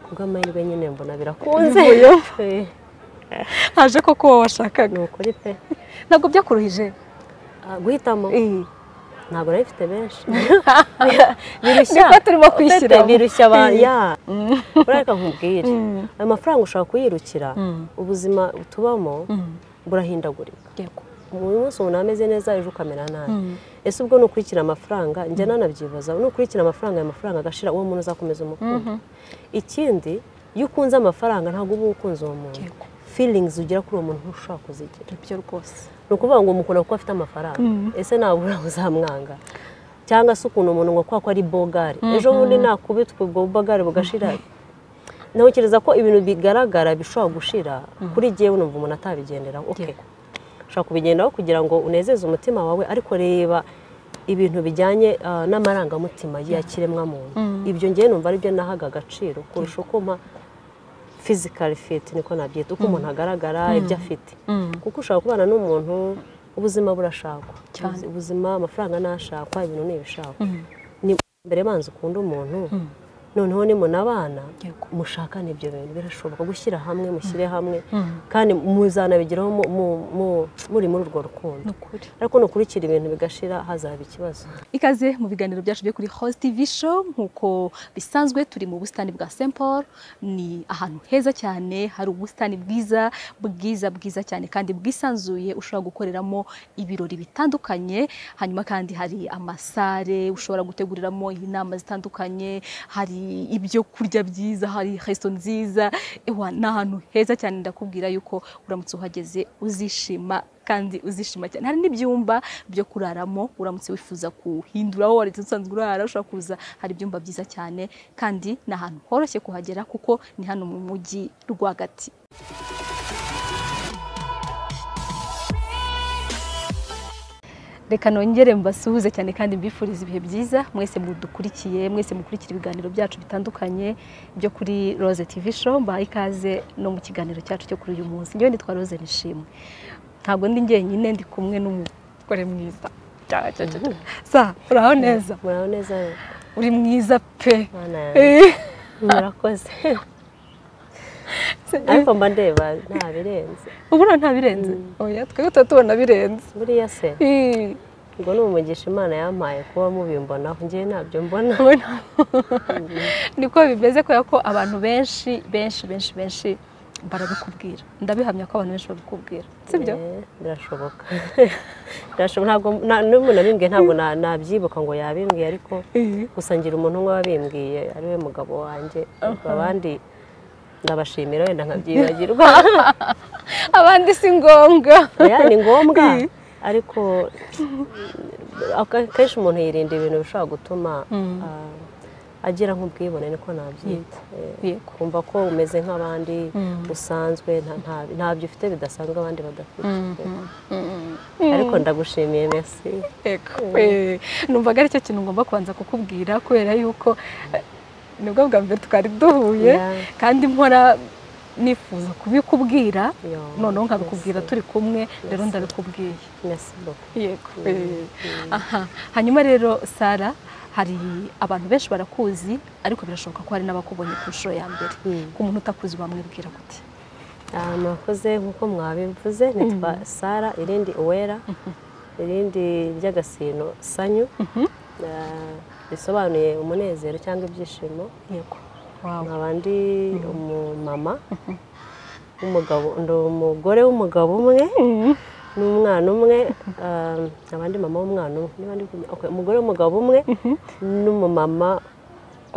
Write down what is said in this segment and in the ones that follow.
bw'amahirwe nyine mbona birakunze Eh, haje koko uwo washakaga ni ukuri pe ntabwo byakuruhije Ah, guhitamo Eh. ntabwo nari mfite benshi Niko turimo kwishyiramo. birushya abantu Eh. ya ureka nkubwire ayo mafaranga ushobora kuyirukira ubuzima tubamo burahindagurika Yego. buri munsi umuntu ameze neza ejo ukamera nabi ese ubwo nukurikira amafaranga njya nanabyibaza nukurikira amafaranga ayo mafaranga agashira uwo muntu uzakomeza umukunda ikindi iyo ukunze amafaranga ntabwo uba ukunze uwo muntu Yego. feelings ugira kuri uwo muntu ntushobora kuzigira nibyo rwose ni ukuvuga ngo umukunda kuko afite amafaranga ese nabura uzamwanga cyangwa se ukuntu umuntu ngo kubera ko ari bogari ejo bundi nakubitwa ubwo bogari bugashira ntekereza ko ibintu bigaragara bishobora gushira kuri jyewe numva umuntu atabigenderaho okay Yego. ushobora kubigenderaho kugira ngo unezeze umutima wawe ariko reba ibintu bijyanye ah, n'amarangamutima ya kiremwamuntu ibyo ngewe numva aribyo nahaga agaciro kurusha uko mpa fizikari fiti niko nabyita uko umuntu agaragara ibyo afite kuko ushobora kubana n'umuntu ubuzima burashakwa Cyane. ubuzima amafaranga nashakwa ibintu ntibishakwa ni mbere banza ukunda umuntu noneho nimunabana Yego. mushakane ibyo bintu birashoboka gushyira hamwe mushyire hamwe kandi muzanabigeraho mu- mu- mu- muri muri urwo rukundo ni ukuri ariko nukurikira ibintu bigashira hazaba ikibazo ikaze mu biganiro byacu byo kuri Host TV show nk'uko bisanzwe turi mu busitani bwa St Paul ni ahantu heza cyane hari ubusitani bwiza bwiza bwiza cyane kandi bwisanzuye ushobora gukoreramo ibirori bitandukanye hanyuma kandi hari amasare ushobora guteguriramo inama zitandukanye hari ibyo kurya byiza hari resto nziza ewa ni ahantu heza cyane ndakubwira yuko uramutse uhageze uzishima kandi uzishima cyane hari n'ibyumba byo kuraramo uramutse wifuza kuhindura aho wari usanzwe urara ushobora kuza hari ibyumba byiza cyane kandi ni ahantu horoshye kuhagera kuko ni hano mu mujyi rwagati reka nongere mbasuhuze cyane kandi mbifurize ibihe byiza mwese mudukurikiye mwese mukurikira ibiganiro byacu bitandukanye byo kuri Rose TV show mbahaye ikaze no mu kiganiro cyacu cyo kuri uyu munsi njyewe nitwa Rose Nishimwe ntabwo ndi njyenyine ndi kumwe n'umugore mwiza Cya, cya, cya, cya. sa uraho neza muraho neza rero? uri mwiza pe Mana yanjye, Eh, murakoze ariko mba ndeba nta birenze ubona nta birenze oya twebwe tuba tubona birenze buriya se Eh, ubwo ni umugisha imana yampaye kuba mubimbonaho njyewe ntabyo mbona ubona? niko bimeze kubera ko abantu benshi benshi benshi benshi barabikubwira ndabihamya ko abantu benshi babikubwira sibyo Eh, birashoboka Birashoboka. ntabwo na- n'umuntu abimbwiye ntabwo na- nabyibuka ngo yabimbwiye ariko gusa ngira umuntu umwe wabimbwiye ari we mugabo wanjye ubwo abandi ndabashimira wenda nkabyibagirwa abandi si ngombwa oya ni ngombwa ariko aka- akenshi umuntu yirinda ibintu bishobora gutuma ah, agira nk'ubwibone niko nabyita Eh, Yego. kumva ko umeze nk'abandi usanzwe nta- nta- ntabyo ufite bidasanzwe abandi badafite ariko ndagushimiye merci Yego. Eh, numvaga ari cyo kintu ngomba kubanza kukubwira kubera yuko eh, nibwo bwa mbere twari duhuye Yeah. kandi mpora nifuza kubikubwira Yo, noneho nkabikubwira merci. turi kumwe rero ndabikubwiye merci beaucoup yego Eh, aha hanyuma rero sara hari abantu benshi barakuzi ariko birashoboka ko hari n'abakubonye ku nshuro ya mbere ku muntu utakuzi wamwibwira gute Ah, murakoze nk'uko mwabivuze nitwa sara irindi uwera irindi ry'agasino sanyu Ah, bisobanuye umunezero cyangwa ibyishimo yego Wow. nkaba ndi umumama w'umugabo ndi umugore w'umugabo umwe n'umwana umwe ah, nkaba ndi mama w'umwana umwe niba ndi kumenya- okay, umugore w'umugabo umwe n'umumama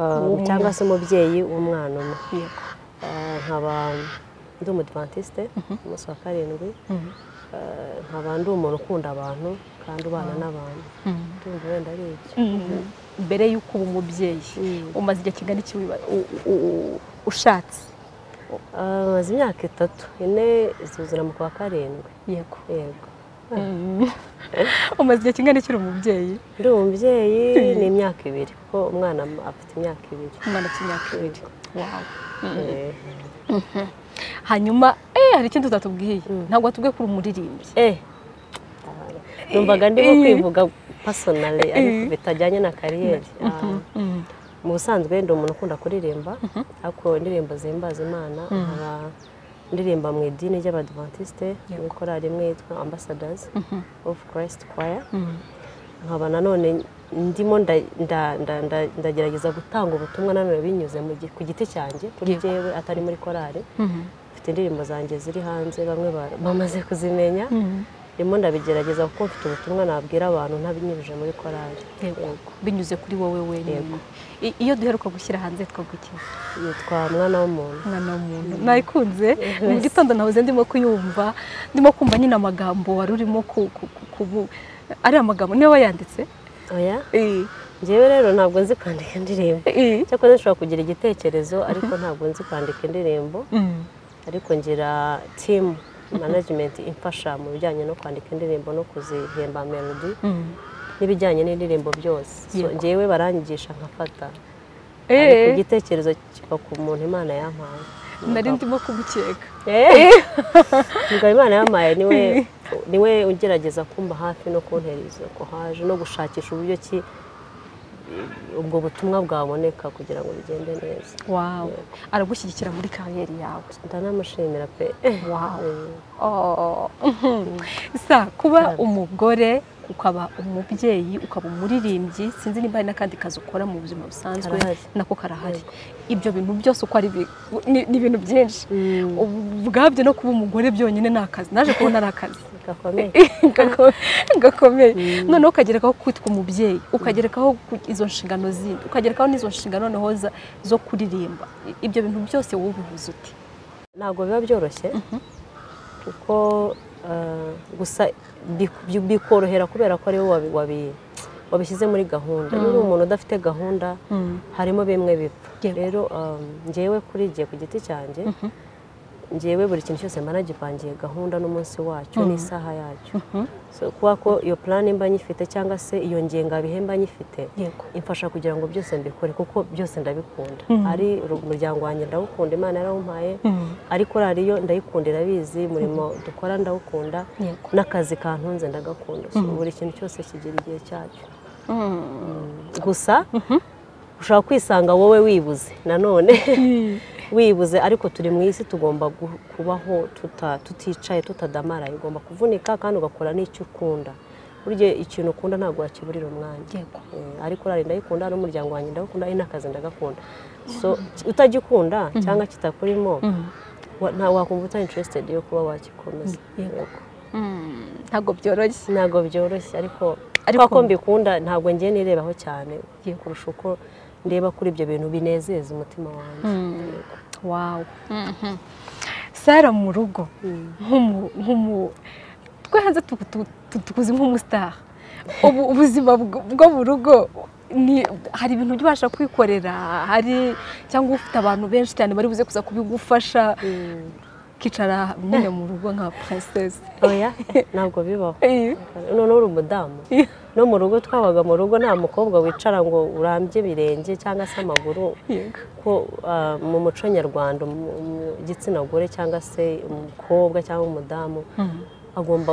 ah, cyangwa se umubyeyi w'umwana umwe yego Ah, nkaba ndi umudivantiste umunsi wa karindwi Ah, nkaba ndi umuntu ukunda abantu kandi ubana n'abantu ndumva wenda ari ibyo mbere y'uko uba umubyeyi Mm. umaze igihe kingana iki wiba- u- u- u- ushatse Ah, maze imyaka itatu ine zuzura mu kwa karindwi yego yego umaze igihe kingana iki uri umubyeyi ndi umubyeyi ni imyaka ibiri kuko umwana am- afite imyaka ibiri umwana afite imyaka ibiri Wow. Eh, hanyuma eh, hari ikindi utatubwiye ntabwo watubwiye ko uri umuririmbyi eh numvaga ndimo kwivuga pasonali ariko bitajyanye na kariyeri Ah, mu busanzwe ndi umuntu ukunda kuririmba ariko indirimbo zihimbaza imana nkaba ndirimba mu idini ry'abadivantisite muri korali imwe yitwa ambasadazi ofu kirayisiti kwaya nkaba nanone ndimo ndagerageza gutanga ubutumwa nanone binyuze ku giti cyanjye kuri jyewe atari muri korali mfite indirimbo zanjye ziri hanze bamwe bamaze kuzimenya ndimo ndabigerageza kuko mfite ubutumwa nabwira abantu ntabinyujije muri korali binyuze kuri wowe wenyine iyo duheruka gushyira hanze twagukiza yitwa mwana w'umuntu mwana w'umuntu nayikunze mu gitondo nahoze ndimo kuyumva ndimo kumva nyine amagambo wari urimo kubu ari amagambo niba wayanditse oya njyewe rero ntabwo nzi kwandika indirimbo cyakora nshobora kugira igitekerezo ariko ntabwo nzi kwandika indirimbo ariko ngira timu management imfasha mu bijyanye no kwandika indirimbo no kuzihemba melody n'ibijyanye n'indirimbo byose ngewe baranyigisha nkafata ariko igitekerezo kiva ku muntu imana yampaye nari ndimo kugukeka mugabo imana yampaye niwe niwe ugerageza kumba hafi no kuntereza ko haje no gushakisha uburyo ki ubwo butumwa bwaboneka kugira ngo bigende neza wawe aragushyigikira muri kariyeri yawe ndanamushimira pe wawe sa kuba umugore ukaba umubyeyi ukaba umuririmbyi sinzi niba hari n'akandi kazi ukora mu buzima busanzwe nako karahari ibyo bintu byose uko ari ni ibintu byinshi ubwabyo no kuba umugore byonyine ni akazi naje kubona ari akazi gakomeye noneho ukagerekaho kwitwa umubyeyi ukagerekaho izo nshingano zindi ukagerekaho n'izo nshingano noneho zo kuririmba ibyo bintu byose wowe ubivuze uti ntabwo biba byoroshye kuko gusa bikorohera kubera ko ari wowe wabishyize muri gahunda niba umuntu udafite gahunda harimo bimwe bipfa rero ngewe kuri igihe ku giti cyanjye ngewe buri kintu cyose mbana gipangiye gahunda n'umunsi wacyo n'isaha yacyo kubera ko iyo purani mba nyifite cyangwa se iyo ngengabihe mba nyifite imfasha kugira ngo byose mbikore kuko byose ndabikunda ari umuryango wanjye ndawukunda imana yarawumpaye ariko radiyo ndayikundira abizi umurimo dukora ndawukunda n'akazi kantunze ndagakunda buri kintu cyose kigira igihe cyacyo gusa ushobora kwisanga wowe wibuze nanone wibuze ariko turi mu isi tugomba kubaho tuticaye tutadamara ugomba kuvunika kandi ugakora n'icyo ukunda burya ikintu ukunda ntabwo wakiburira umwanya ariko urare ndayikunda n'umuryango wanjye ndagukunda ari n'akazi ndagakunda utagikunda cyangwa kitakurimo wakumva utari interested yo kuba wagikomeza ntabwo byoroshye ntabwo byoroshye ariko ko mbikunda ntabwo ngiye nirebaho cyane kurusha uko ndeba kuri ibyo bintu binezeza umutima wanjye wawe sara mu rugo twe hanze tukuzi nk'umusitari ubu ubuzima bwo mu rugo hari ibintu ubasha kwikorera hari cyangwa ufite abantu benshi cyane bari buze kuza kubigufasha ukicara nyine mu rugo nka puresesi oya ntabwo bibaho noneho uri umudamu no mu rugo twabaga mu rugo nta mukobwa wicara ngo urambye ibirenge cyangwa se amaguru ko mu muco nyarwanda igitsina gore cyangwa se umukobwa cyangwa umudamu agomba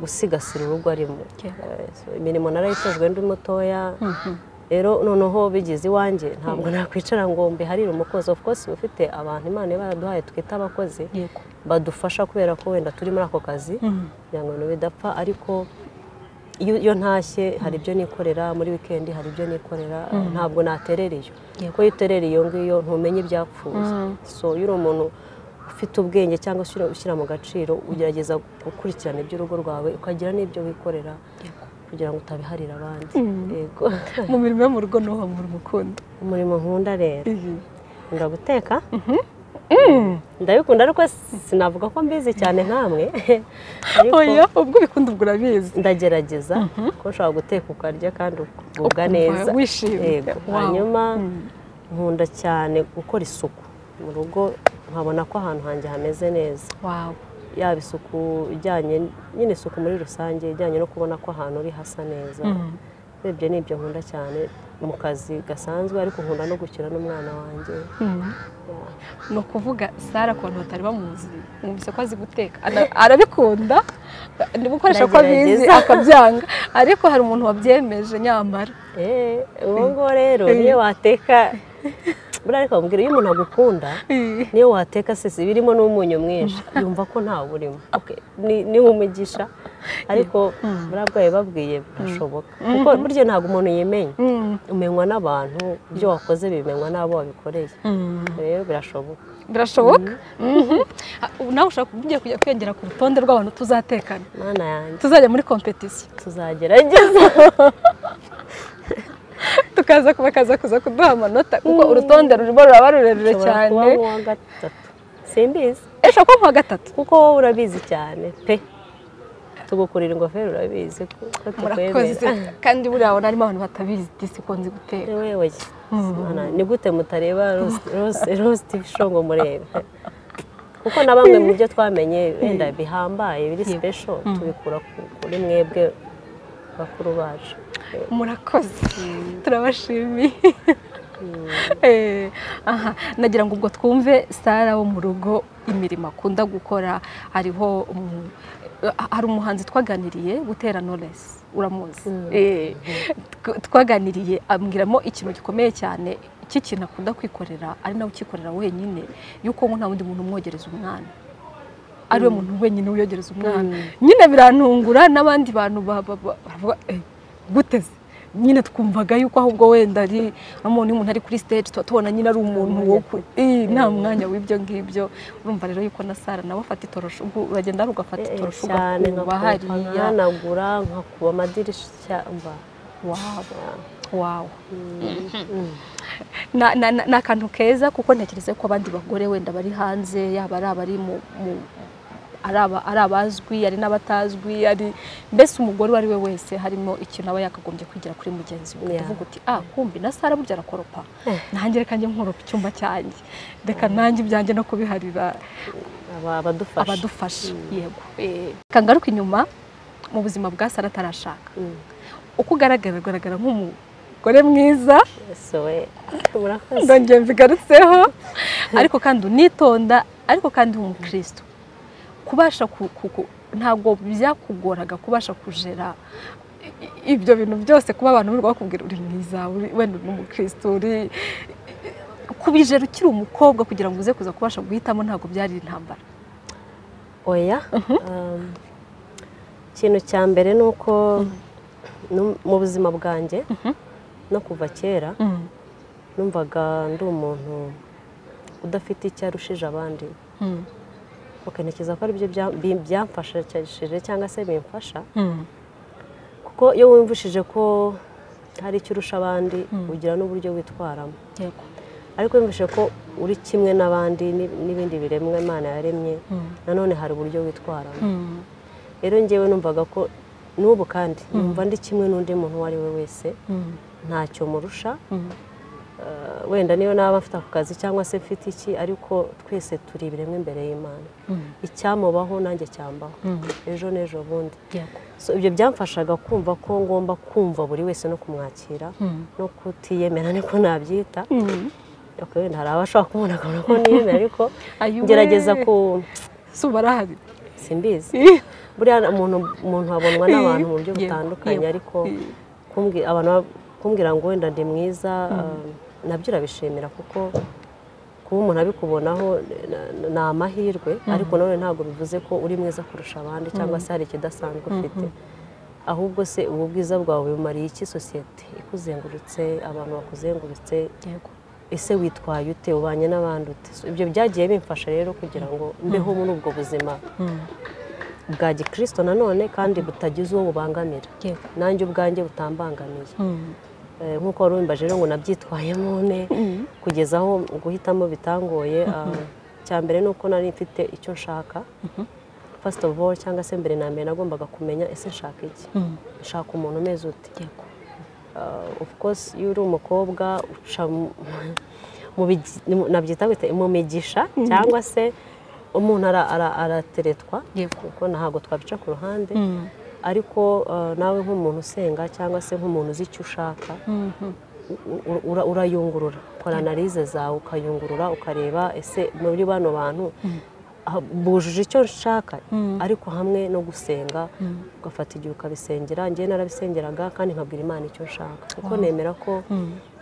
gusigasira urugo arimo imirimo narayitojwe ndi mutoya rero noneho bigeze iwanjye ntabwo nakwicara ngo mbiharire umukozi of course ufite abantu imana baraduhaye twita abakozi badufasha kubera ko wenda turi muri ako kazi kugira ngo bidapfa ariko iyo ntashye hari ibyo nikorera muri wikendi hari ibyo nikorera ntabwo naterera iyo kuko iyo uterera iyo ngiyo ntumenye ibyapfuye so iyo uri umuntu ufite ubwenge cyangwa se ushyira mu gaciro ugerageza gukurikirana iby'urugo rwawe ukagira n'ibyo wikorera kugira ngo utabiharira abandi yego mu mirimo yo mu rugo niho umurimo ukunda umurimo nkunda rero nkunda guteka ndabikunda ariko sinavuga ko mbizi cyane nkamwe oya ubwo ubikunda ubwo urabizi ndagerageza ko ushobora guteka ukarya kandi ukugubwa neza wishimye hanyuma nkunda cyane gukora isuku mu rugo nkabona ko ahantu hanjye hameze neza yaba isuku ijyanye nyine isuku muri rusange ijyanye no kubona ko ahantu uri hasa neza urebye ni ibyo nkunda cyane mu kazi gasanzwe ariko nkunda no gukina n'umwana wanjye ni ukuvuga sara ukuntu batari bamuzi mwumvise ko azi guteka Ana- arabikunda ni gukoresha ko abizi Aragerageza. akabyanga ariko hari umuntu wabyemeje nyamara Eh, uwo nguwo rero niyo wateka buriya ariko bambwira iyo umuntu agukunda niyo wateka sisi birimo n'umunyu mwinshi yumva ko ntawe urimo Okay, ni- ni umugisha ariko buriya bwayo babwiye birashoboka kuko burya ntabwo umuntu yimenya Mm. umenywa n'abantu ibyo wakoze bimenywa n'abo wabikoreye rero birashoboka birashoboka Mhm. Ha, ubu nawe ushaka kumbwira kujya kwiyongera ku rutonde rw'abantu tuzatekana mana yanjye tuzajya muri kompetisiyo tuzagerageza tukaza kuba- bakaza kuza kuduha amanota kuko urutonde rurimo ruraba rurerure ushobora kuba cyane nk'uwa gatatu simbizi eshobora kuba nka gatatu kuko wowe urabizi cyane pe tugukurira ingofero urabizi ko ko murakoze tukwemera kandi buriya ubona harimo abantu batabizi disi ukunze guteka wewe Mana, ni gute mutareba rositi show ngo murebe kuko na bamwe mu byo twamenye wenda bihambaye biri Yego. special tubikura ku- kuri mwebwe bakuru bacu murakoze turabashimiye Eh, aha nagira ngo ubwo twumve sara wo mu rugo imirimo akunda gukora hariho umu- eh, hari umuhanzi twaganiriye gutera knowless uramuzi Eh, tw- twaganiriye ambwiramo ikintu gikomeye cyane cy'ikintu akunda kwikorera ari nawe ukikorera wenyine yuko ngo nta wundi muntu umwogereza umwana ari we muntu wenyine wiyogereza umwana nyine birantungura n'abandi bantu ba- ba- ba- baravuga "Eh, guteze nyine twumvaga yuko ahubwo wenda ari umuntu umuntu ari kuri stage tuba tubona nyine ari umuntu wo ku- Eh, nta mwanya w'ibyo ngibyo urumva rero yuko na Sara nawe afata itorosho ugu- uragenda hari ugafata Eh, itorosho cyane nkakupa ugakuba hariya nkanagura nkakuba amadirishya mba wawu wawu Na- na- na- ni akantu keza kuko ntekereza ko abandi bagore wenda bari hanze yaba ari abari mu mu- ari aba- ari abazwi ari n'abatazwi ari mbese umugore uwo ari we wese harimo ikintu aba yakagombye kwigira kuri mugenzi we Yeah. ukavuga uti ah kumbi na sara burya arakoropa Eh. nanjye reka njye nkoropa icyumba cyanjye reka nanjye ibyanjye no kubiharira aba- abadufasha abadufasha yego Eh, reka ngaruke inyuma mu buzima bwa sara atarashaka Mm. uko ugaragara ugaragara nk'umugore mwiza sowe murakoze ndongera mbigarutseho ariko kandi unitonda ariko kandi umukristo kubasha ku- ku- ku- ntabwo byakugoraga kubasha kujera i- i- ibyo bintu byose kuba abantu birirwa bakubwira uri mwiza uri- wenda uri umukristo uri kubijera ukiri umukobwa kugira ngo uze kuza kubasha guhitamo ntabwo byari intambara oya Um, ikintu cya mbere ni uko nu- mu buzima bwanjye no kuva kera numvaga ndi umuntu udafite icyo arushije abandi ukerekeza ko aribyo bya- bi- byamfashishije cyangwa se bimfasha kuko iyo wumvishije ko hari icyo urusha abandi ugira n'uburyo witwaramo yego ariko wumvise ko uri kimwe n'abandi n'i- n'ibindi biremwa imana yaremye nanone hari uburyo witwaramo rero ngewe numvaga ko n'ubu kandi numva ndi kimwe n'undi muntu uwo ari we wese ntacyo murusha Eh, wenda niyo naba mfite ako kazi cyangwa se mfite iki ariko twese turi ibiremwa imbere y'imana icyamubaho nanjye cyambaho ejo n'ejo bundi yego So, ibyo byamfashaga kumva ko ngomba kumva buri wese no kumwakira no kutiyemera niko nabyita Ok, wenda hari abashobora kumubona akabona ko niyemera ariko Ayuwe. ngerageza ku si barahari simbizi buriya umuntu umuntu abonwa n'abantu mu buryo Yego, butandukanye yego. ariko kumbwi- abantu bab- kumbwira ngo wenda ndi mwiza eh, nabyo urabishimira kuko kuba umuntu abikubonaho eh, na- ni amahirwe ariko nanone ntabwo bivuze ko uri mwiza kurusha abandi cyangwa se hari ikidasanzwe ufite ahubwo se ubu bwiza bwawe bumariye iki sosiyete ikuzengurutse abantu bakuzengurutse yego ese witwaye ute ubanye n'abandi ute So, ibyo byagiye bimfasha rero kugira ngo mbeho muri ubwo buzima bwa gikristo nanone kandi butagize uwo bubangamira yego nanjye ubwanjye butambangamiye Eh, nk'uko wari umbaje rero ngo nabyitwayemo ne kugeza aho guhitamo bitangoye Ah, icya mbere ni uko nari mfite icyo nshaka first of all cyangwa se mbere na mbere nagombaga kumenya ese nshaka iki nshaka umuntu umeze ute yego of course iyo uri umukobwa uca mu- mu bigi- mu- nabyita gute mu migisha cyangwa se umuntu ara- ara- arateretwa yego kuko ntabwo twabica ku ruhande ariko eh, nawe nk'umuntu usenga cyangwa se nk'umuntu uzi icyo ushaka u- u- ura- urayungurura ukora analize zawe ukayungurura ukareba ese muri bano bantu ah, bujuje icyo nshaka ariko hamwe no gusenga ugafata igihe ukabisengera njyewe narabisengeraga kandi nkabwira imana icyo nshaka kuko nemera ko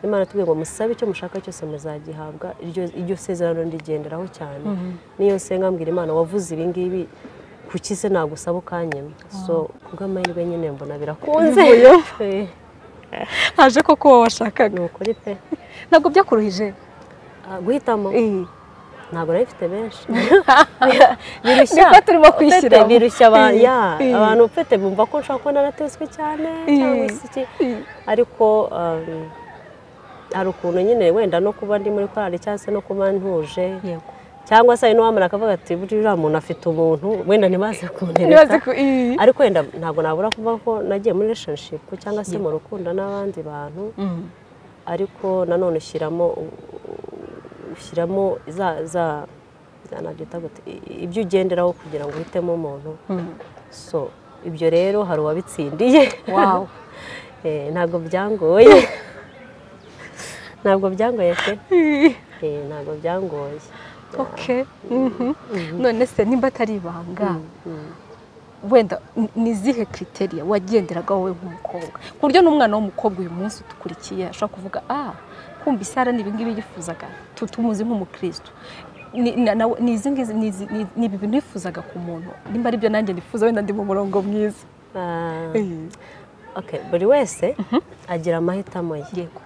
imana tubwiye ngo musabe icyo mushaka cyose muzagihabwa iryo- iryo sezerano ndigenderaho cyane niyo nsenga mbwira imana wavuze ibi ngibi kuki se nagusaba ukanyema so kubw'amahirwe nyine mbona birakunze Eh, haje koko uwo washakaga ni ukuri pe ntabwo byakuruhije Ah, guhitamo Iyi. ntabwo nari mfite benshi Niko turimo kwishyiramo. Ufite birushya aba- Iyi. ya, Iyi. abantu ufite bumva ko nshobora kuba naratezwe cyane Iyi. cyangwa se iki Iyi. ariko um, hari ukuntu nyine wenda no kuba ndi muri korali cyangwa se no kuba ntuje yego cyangwa se hari n'uwamara akavuga ati buriya uriya muntu afite umuntu wenda ntibaze nibaze kuntereka ko iyi ariko wenda ntabwo nabura kuvuga ko nagiye muri relationship cyangwa se mu rukundo n'abandi bantu Mm. ariko nanone ushyiramo ushyiramo za za za nabyita gute i- ibyo ugenderaho kugira ngo uhitemo umuntu Mm. so ibyo rero hari uwabitsindiye wow Eh, ntabwo byangoye ntabwo byangoye pe Iyi. Eh, ntabwo byangoye okay Mhm. none se nimba atari ibanga Mm. wenda ni- ni izihe kriteriya wagenderaga wowe nk'umukobwa ku buryo n'umwana w'umukobwa uyu munsi udukurikiye ashobora kuvuga ah kumva isara ni ibi ngibi yifuzaga tu- tumuzi nk'umukristo ni na- nawe- ni izi ngizi- ni izi- ni- ni ibi bintu nifuzaga ku muntu nimba ari byo nanjye nifuza wenda ndi mu murongo mwiza Ah, Eh, okay buri wese agira amahitamo ye yego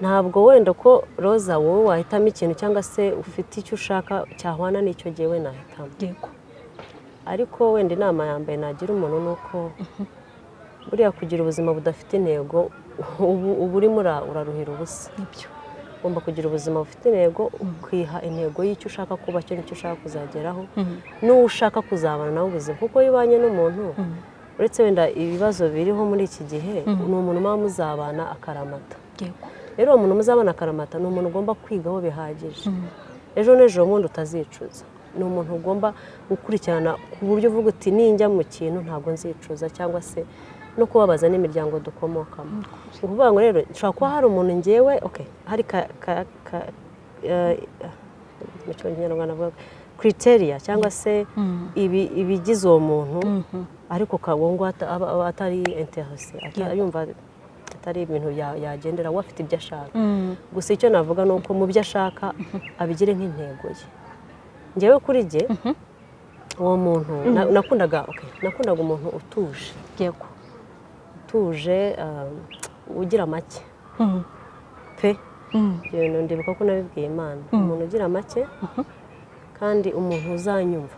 ntabwo wenda ko roza wowe wahitamo ikintu cyangwa se ufite icyo ushaka cyahwana n'icyo gihe we nahitamo yego ariko wenda inama yambaye nagira umuntu ni uko buriya kugira ubuzima budafite intego ubu uba urimo ura- uraruhira ubusa nibyo ugomba kugira ubuzima bufite intego ukiha intego y'icyo ushaka kuba cyo n'icyo ushaka kuzageraho Mhm. n'uwo ushaka kuzabana nawe ubuzima kuko iyo ubanye n'umuntu uretse wenda ibibazo biriho muri iki gihe ni umuntu muba muzabana akaramata yego rero uwo muntu muzabana akaramata ni umuntu ugomba kwigaho bihagije ejo n'ejo bundi utazicuza ni umuntu ugomba gukurikirana ku buryo uvuga uti ninjya mu kintu ntabwo nzicuza cyangwa se no kubabaza n'imiryango dukomokamo ni ukuvuga ngo rero nshobora kuba hari umuntu ngewe okay, hari ka ka ka eh, ah, mu kinyarwanda avuga kriteriya cyangwa se ibi- ibigize uwo muntu ariko kabungu atari interese ata- yumva atari ibintu ya- yagendera we afite ibyo ashaka gusa icyo navuga ni uko mu byo ashaka abigire nk'intego ye ngewe kuri jye uwo muntu na- nakundaga okay, nakundaga umuntu utuje yego utuje ah, ugira make Mhm. pe Mhm. ibyo bintu ndibuka ko nabibwiye imana umuntu ugira make kandi umuntu uzanyumva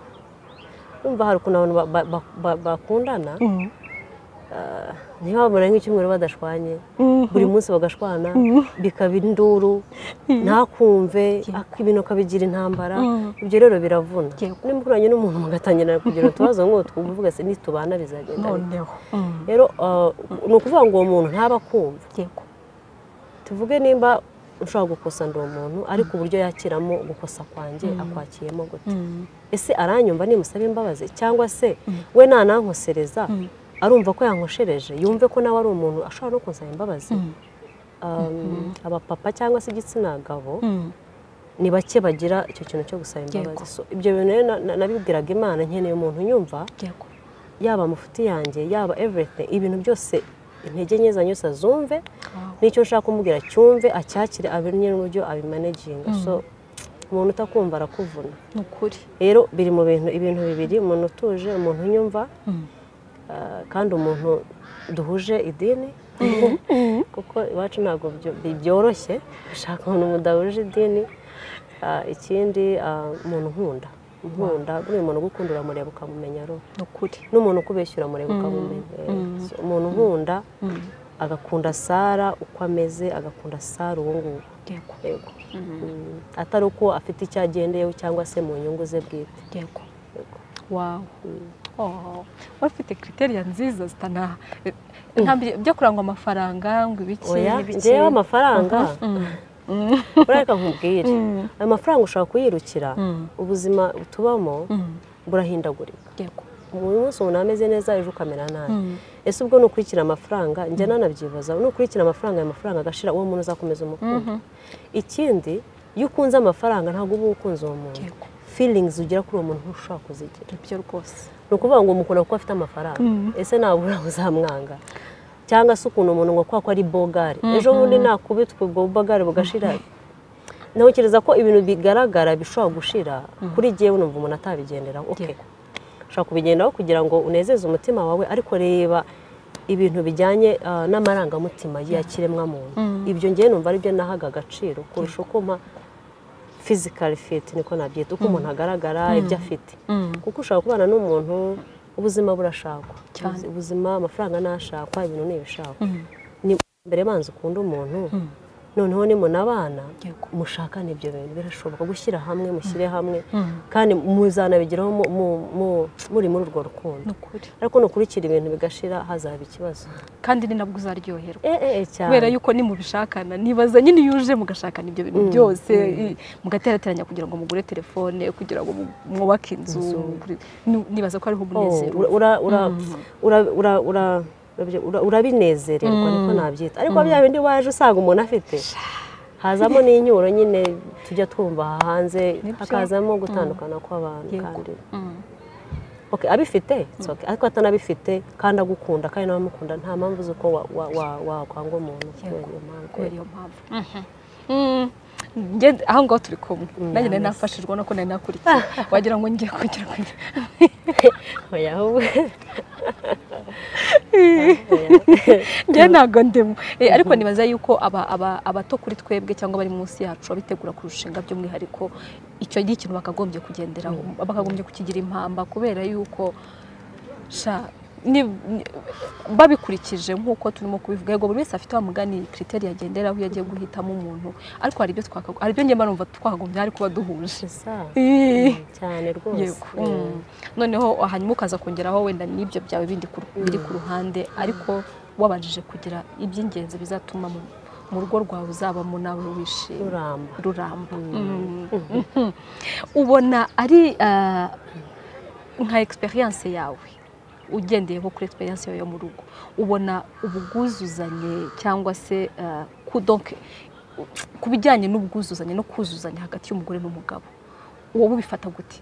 numva hari ukuntu abantu ba- ba- ba- bakundana Mhm. ntibabona nk'icyumweru badashwanye buri munsi bagashwana bikaba induru ntakumve ak- ibintu akabigira intambara ibyo rero biravuna Yego. nimba uhuranye n'umuntu mugatangira kugira utubazo nk'utwo uba uvuga se nitubana bizagenda bite?" noneho Mhm. rero ah, ni ukuvuga ngo uwo muntu ntaba akumva yego tuvuge nimba ushobora gukosa ndi umuntu ariko uburyo yakiramo gukosa kwanjye akwakiyemo gute Mhm. ese aranyumva nimusaba imbabazi cyangwa se we nanankosereza arumva ko yankoshereje yumve ko nawe ari umuntu ashobora no kunsaba imbabazi Um, abapapa cyangwa se igitsina gabo Mhm. ni bake bagira icyo kintu cyo gusaba imbabazi So, ibyo bintu rero na- na- nabibwiraga imana nkeneye umuntu nyumva yego yaba amafuti yanjye yaba everything ibintu byose intege nke zanjye zose azumve Wow. n'icyo nshaka kumubwira cyumve acyakire amenye n'uburyo abimanaginga so umuntu utakumva arakuvuna ni ukuri rero biri mu bintu ibintu bibiri umuntu utuje umuntu unyumva ah, kandi umuntu duhuje idini kuko iwacu ntabwo byo- bi- byoroshye gushaka umuntu mudahuje idini Ah, ikindi ah, umuntu nkunda nkunda buriya umuntu ugukunda uramureba ukamumenya ruba ni ukuri n'umuntu ukubeshyura mureba ukamumenya So, umuntu nkunda agakunda sara uko ameze agakunda sara uwo nguwo yego yego Mm, atari uko afite icyo agendeyeho cyangwa se mu nyungu ze bwite yego Yego. wawu Oh, wari ufite kriteriya nziza zitana eh, ntabwo bijya kurangwa amafaranga ngo ibiki oya n'ibiki. ngewe amafaranga urareka nkubwire Mm. ayo mafaranga ushobora kuyirukira Mm. ubuzima tubamo Mm. burahindagurika yego buri munsi umuntu ameze neza ejo ukamera nabi ese ubwo nukurikira amafaranga njya nanabyibaza nukurikira amafaranga ayo mafaranga agashira uwo muntu uzakomeza umukunzi ikindi iyo ukunze amafaranga ntabwo uba ukunze uwo muntu Yego. feelings ugira kuri uwo muntu ntushobora kuzigira byo rwose ni ukuvuga ngo umukunda kuko afite amafaranga ese nabura uzamwanga cyangwa se ukuntu umuntu ngo kubera ko ari bogari ejo bundi nakubitwa ubwo bogari bugashira ntekereza ko ibintu bigaragara bishobora gushira kuri jyewe numva umuntu atabigenderaho okay Yego. ushobora kubigendaho kugira ngo unezeze umutima wawe ariko reba ibintu bijyanye ah, n'amarangamutima y'ikiremwamuntu ibyo ngewe numva aribyo nahaga agaciro kurusha uko mpa fizikari fiti niko nabyita uko umuntu agaragara ibyo afite kuko ushobora kubana n'umuntu ubuzima burashakwa Cyane. ubuzima amafaranga nashakwa ibintu ni ibishakwa ni mbere banza ukunda umuntu noneho nimunabana Yego. mushakane ibyo bintu birashoboka gushyira hamwe mushyire hamwe kandi muzanabigeraho mu- mu- mu- muri muri urwo rukundo ni ukuri ariko nukurikira ibintu bigashira hazaba ikibazo kandi ni nabwo uzaryoherwa Eh, eh, eh, cyane kubera yuko nimubishakana nibaza nyine iyo uje mugashakana ibyo bintu byose i- mugaterateranya kugira ngo mugure telefone kugira ngo mu- mwubake inzu kuri- ni- nibaza ko hariho Oh, umunezero ura- ura- ura- ura- ura- ura- urabye- ura- urabinezererwa niko nabyita ariko bya bindi waje usanga umuntu afite hazamo n'inyuro nyine tujya twumva aha hanze Nibyo. hakazamo gutandukana kw'abantu Yego. kandi Mm. Ok, abifite it's okay. ariko atanabifite kandi agukunda kandi nawe amukunda nta mpamvu z'uko wa- wa- wa- wakwanga umuntu kubera iyo mpamvu kubera iyo mpamvu Mhm. Nge- aho ngaho turi kumwe nanjye nari nafashijwe no ko nari nakurikiye wagira ngo ngiye kugera ku oya ahubwo njye ntabwo ndimo Eh, ariko nibaza yuko aba- aba- abato kuri twebwe cyangwa abari munsi yacu abitegura kurushinga by'umwihariko icyo ni ikintu bakagombye kugenderaho bakagombye kukigira impamba kubera yuko sha ni- ni- babikurikije nk'uko turimo kubivuga yego buri wese afite wa mugani kiriteri yagenderaho iyo agiye guhitamo umuntu ariko hari ibyo twakago- hari ibyo njye mba numva twakagombye hari kuba duhuje gusa Eh. cyane rwose yego Mm. noneho hanyuma ukaza kongeraho wenda n'ibyo byawe bindi ku- biri ku ruhande ariko wabanjije kugira iby'ingenzi bizatuma mu- mu rugo rwawe uzabamo nawe wishimye ruramba ruramba Mm. Mhm. ubona ari ah, nka experience yawe ugendeyeho kuri experience yawe yo mu rugo ubona ubwuzuzanye cyangwa se ah, ku- donc ku bijyanye n'ubwuzuzanye no kuzuzanya hagati y'umugore n'umugabo wowe ubifata gute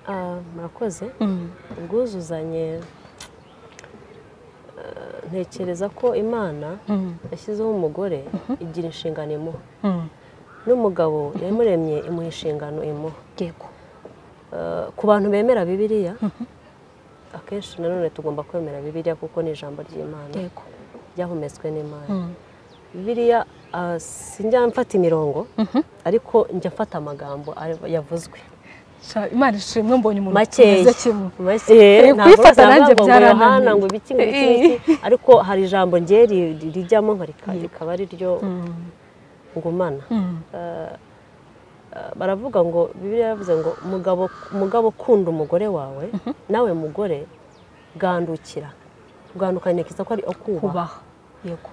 Ah, murakoze ubwuzuzanye eh, ntekereza ko imana yashyizeho umugore igira inshingano imuha n'umugabo yamuremye imuha inshingano imuha yego Eh, ku bantu bemera bibiliya akenshi nanone tugomba kwemera bibiliya kuko ni ijambo ry'imana yego ryahumetswe n'imana bibiliya ah, sinjya mfata imirongo ariko njya mfata amagambo ari- yavuzwe Sha, imana ishimwe mbonye umuntu Makeya. meze kimwe Makeya, ntabwo kuyifata bose nanjye bavuga ngo byarananiye. Yohana ngo ibiki ngo iki ngo iki, ariko hari ijambo njye ri- ri- rijyamo nka rika- rikaba ari ryo ngumana Eh, baravuga ngo bibiliya yaravuze ngo mugabo mugabo ukunda umugore wawe nawe mugore gandukira kuganduka ni ko ari ukubaha kubaha yego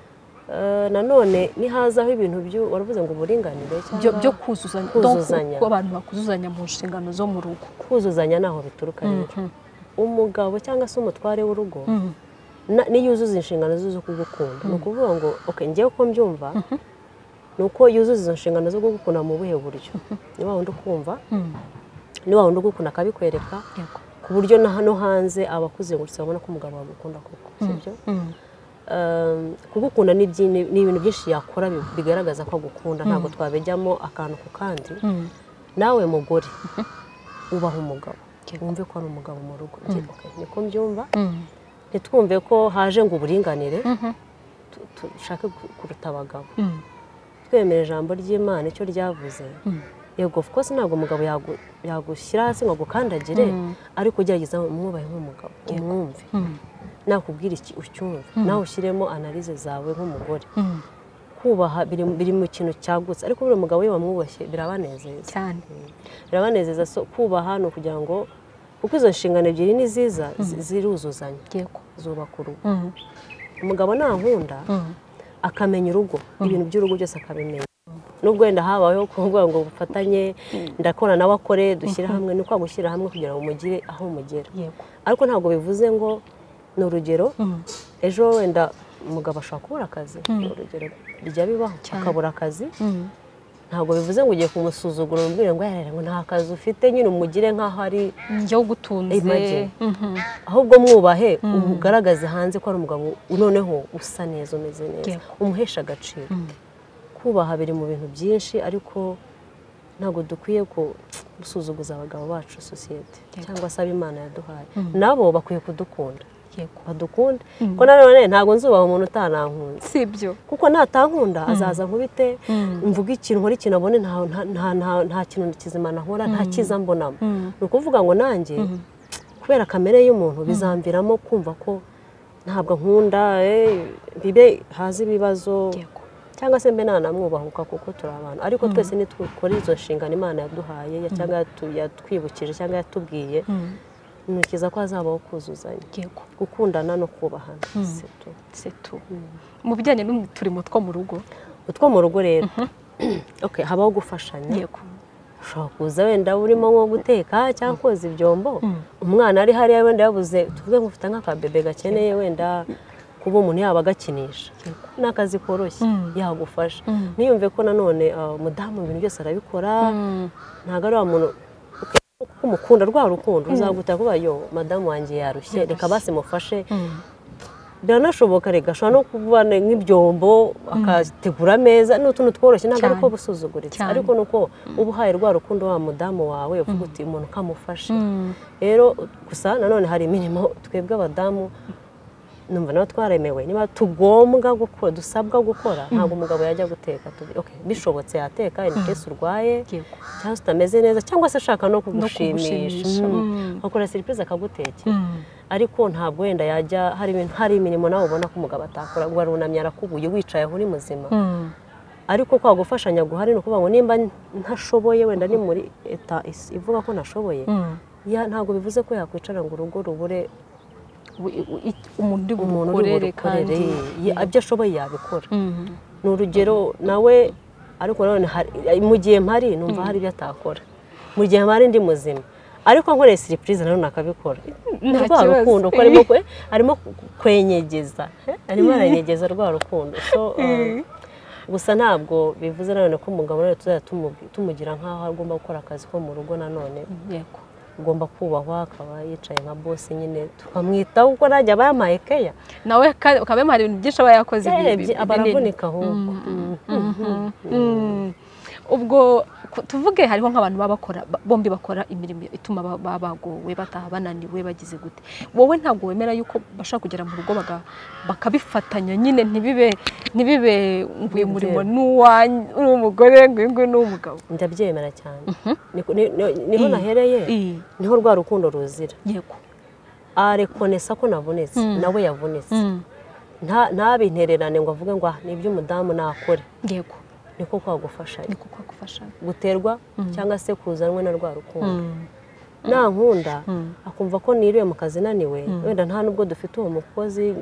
Eh, nanone nihazaho ibintu byu- waravuze ngo uburinganire byo cyangwa byo kuzuzanya Kuzuzanya. ko abantu bakuzuzanya mu nshingano zo mu rugo kuzuzanya ntaho bituruka rero umugabo cyangwa se umutware w'urugo na- niyo yuzuza inshingano ze zo kugukunda ni ukuvuga ngo okay njyewe uko mbyumva ni uko yuzuza izo nshingano zo kugukunda mu buhe buryo ni wa wundi ukumva ni wa wundi ugukunda akabikwereka yego ku buryo na hano hanze abakuzengurutse babona ko umugabo wagukunda koko sibyo Um, kugukunda ni byinshi- ni ibintu byinshi yakora bi- bigaragaza ko agukunda ntabwo twabijyamo akantu ku kandi nawe mugore ubaha umugabo wumve ko ari umugabo mu rugo Njye, okay, niko mbyumva ntitwumve ko haje ngo uburinganire tu- dushake gu- kuruta abagabo twemera ijambo ry'imana icyo ryavuze yego of course ntabwo umugabo yagu- yagushyira hasi ngo agukandagire ariko ugerageza umwubahe nk'umugabo umwumve nakubwira iki ucyumve nawe ushyiremo analize zawe nk'umugore kubaha biri biri mu kintu cyagutse ariko buriya umugabo iyo wamwubashye birabanezeza cyane birabanezeza so kubaha ni ukugira ngo kuko izo nshingano ebyiri ni ziza zi- ziruzuzanya yego zubaka urugo umugabo nankunda akamenya urugo ibintu by'urugo byose akabimenya nubwo wenda habayeho kuvuga ngo ubufatanye ndakora nawe akore dushyire hamwe ni kwa gushyira hamwe kugira ngo mugire aho mugera yego ariko ntabwo bivuze ngo ni urugero ejo wenda umugabo ashobora kubura akazi ni urugero bijya bibaho Cyane. akabura akazi Mm. ntabwo bivuze ngo ugiye kumusuzugura umubwire ngo yararira ngo nta kazi ufite nyine umugire nk'aho ari njye ugutunze Imagine. Mhm. ahubwo mwubahe umugaragaze hanze ko ari umugabo noneho usa neza umeze neza Yego. umuhesha agaciro kubaha biri mu bintu byinshi ariko ntabwo dukwiye ku- gusuzuguza abagabo bacu sosiyete Yego. cyangwa se ab'imana yaduhaye nabo bakwiye kudukunda yego badukunda ko nanone ntabwo nzubaha umuntu utanankunze si ibyo kuko natankunda azaza nkubite Mm. mvuga ikintu nkora ikintu abone nta- nta- nta- nta- nta kintu kizima nahora nta cyiza mbonamo Mm. ni ukuvuga ngo nanjye kubera kamere y'umuntu bizamviramo kumva ko ntabwo nkunda eh, bibe haza ibibazo yego cyangwa se mbe nanamwubahuka kuko turi abantu ariko twese nitwikora izo nshingano imana yaduhaye ya- cyangwa yatu- yatwibukije cyangwa yatubwiye Mm. ntukiza ko hazabaho kuzuzanya yego gukundana no kubahana si tu setu mu bijyanye n'uturimo two mu rugo utwo mu rugo rero Okay, habaho gufashanya yego ushobora kuza wenda urimo nko guteka cyangwa koza ibyombo umwana ari hariya wenda yabuze tuvuge ngo ufite nk'akabebe gakeneye wenda kuba umuntu yaba agakinisha ni akazi koroshye Mm. yagufasha Mm. ntiyumve ko nanone ah, umudamu ibintu byose arabikora ntabwo ari wa muntu kuko umukunda rwa rukundo uzaguta kuba yo madamu wanjye yarushye reka basi mufashe biranashoboka reka ashobora no kuba nk'ibyombo akategura ameza ni utuntu tworoshye ntabwo ari ko Cyane. busuzuguritse Cyane. ariko ni uko uba uhaye rwa rukundo wa mudamu wawe uvuga uti umuntu ukamufasha rero gusa nanone hari imirimo twebwe abadamu numva nawe twaremewe niba tugombwa gukora dusabwa gukora ntabwo umugabo yajya guteka tuvuge, okay, bishobotse yateka inikesi urwaye yego cyangwa se utameze neza cyangwa se ashaka no kugushimisha, kugushimisha mm. akora serivisi akagutekera ariko ntabwo wenda yajya hari ibintu hari imirimo nawe ubona ko umugabo atakora ngo arunamye arakuguye wicaye aho uri muzima ariko kwa gufashanya guhari ni ukuvuga ngo nimba ntashoboye wenda ni muri eta is- ivuga ko ntashoboye ya- ntabwo bivuze ko yakwicara ngo urugo rubure We- we- it- umuntu uri umuntu uri bugukorere burukorere kandi ye- ibyo ashoboye yabikora Mm. ni urugero nawe ariko nanone hari- mu gihe mpari numva hari ibyo atakora mu gihe mpari ndi muzima ariko nkoreye siripurize nanone akabikora ni Nta rwa kibazo. rukundo ko arimo kwe- arimo kwenyegeza eh, arimo aranyegeza rwa rukundo so uh, gusa ntabwo bivuze nanone ko umugabo nawe tuzajya tumu- tumugira nk'aho agomba gukora akazi ko mu rugo nanone yego agomba kubahwa akaba yicaye nka bose nyine tukamwitaho kuko najya aba yamaye keya nawe ka- ukaba yamara ibintu byinshi aba yakoze bi- bi- yarebye aba binini. aravunika ahubwo Mm. ubwo ku- tuvuge hariho nk'abantu baba bakora ba- bombi bakora imirimo ituma ba- baba bagowe bataha bananiwe bagize gute wowe ntabwo wemera yuko bashaka kugera mu rugo baga- bakabifatanya nyine ntibibe ntibibe ngo uyu murimo ni uwanyu- ni uw'umugore ngo uyu nguyu ni uw'umugabo ndabyemera cyane Niko- ni- ni- niho nahereye I- niho rwa rukundo ruzira yego arekonesa ko navunitse nawe yavunitse Nta- ntabintererane ngo avuge ngo "Ah, ni iby'umudamu nakore yego niko kwagufashanya niko kwagufasha guterwa cyangwa se kuzanwe na rwa rukundo nankunda akumva ko niriwe mu kazi naniwe wenda nta nubwo dufite uwo mukozi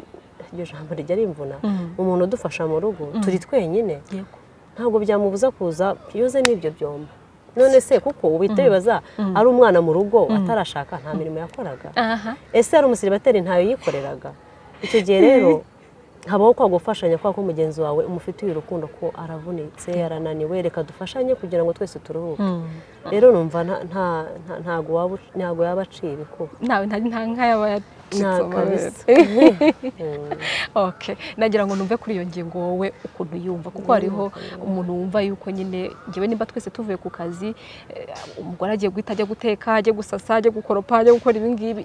iryo jambo rijya rimvuna umuntu udufasha mu rugo turi twenyine yego ntabwo byamubuza kuza yoze n'ibyo byombo none se kuko uhita wibaza ari umwana mu rugo atarashaka nta mirimo yakoraga aha ese yari umusiribateri ntayo yikoreraga icyo gihe rero habaho kwa gufashanya kubera ko mugenzi wawe umufitiye urukundo ko aravunitse yarananiwe reka dufashanye kugira ngo twese turuhuke rero numva nta- nta- nta- ntago waba u- ntago yaba aciye ibikuba ntawe nta nta nk'ayaba yacitse Nta amabere kabisa. okay nagira ngo numve kuri iyo ngingo wowe ukuntu yumva kuko hariho umuntu wumva yuko nyine ngewe nimba twese tuvuye ku kazi eh, umugore agiye guhita ajya guteka ajya gusasa ajya gukoropa ajya gukora ibi ngibi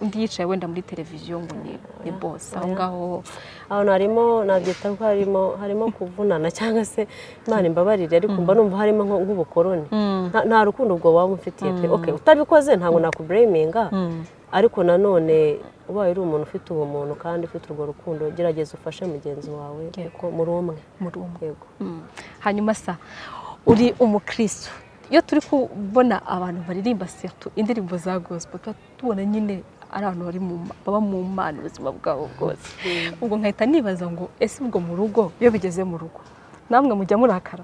undi yicaye wenda muri televiziyo ngo ni ni bose aho ngaho ahantu harimo nabyita ko harimo harimo kuvunana cyangwa se imana imbabarire ariko mba numva harimo nko- nk'ubukoroni Nta- nta rukundo ubwo waba umufitiye pe okay utabikoze ntabwo nakubureminga ariko nanone ubaye uri umuntu ufite ubumuntu kandi ufite urwo rukundo gerageza ufashe mugenzi wawe Yego. kuko muri umwe muri umwe yego Mm. hanyuma sa uri umukristo iyo turi kubona abantu baririmba setu indirimbo za gospel tuba tubona nyine ari abantu bari mu ma- baba mu mana ubuzima bwabo bwose ubwo nkahita nibaza ngo ese ubwo mu rugo iyo bigeze mu rugo namwe mujya murakara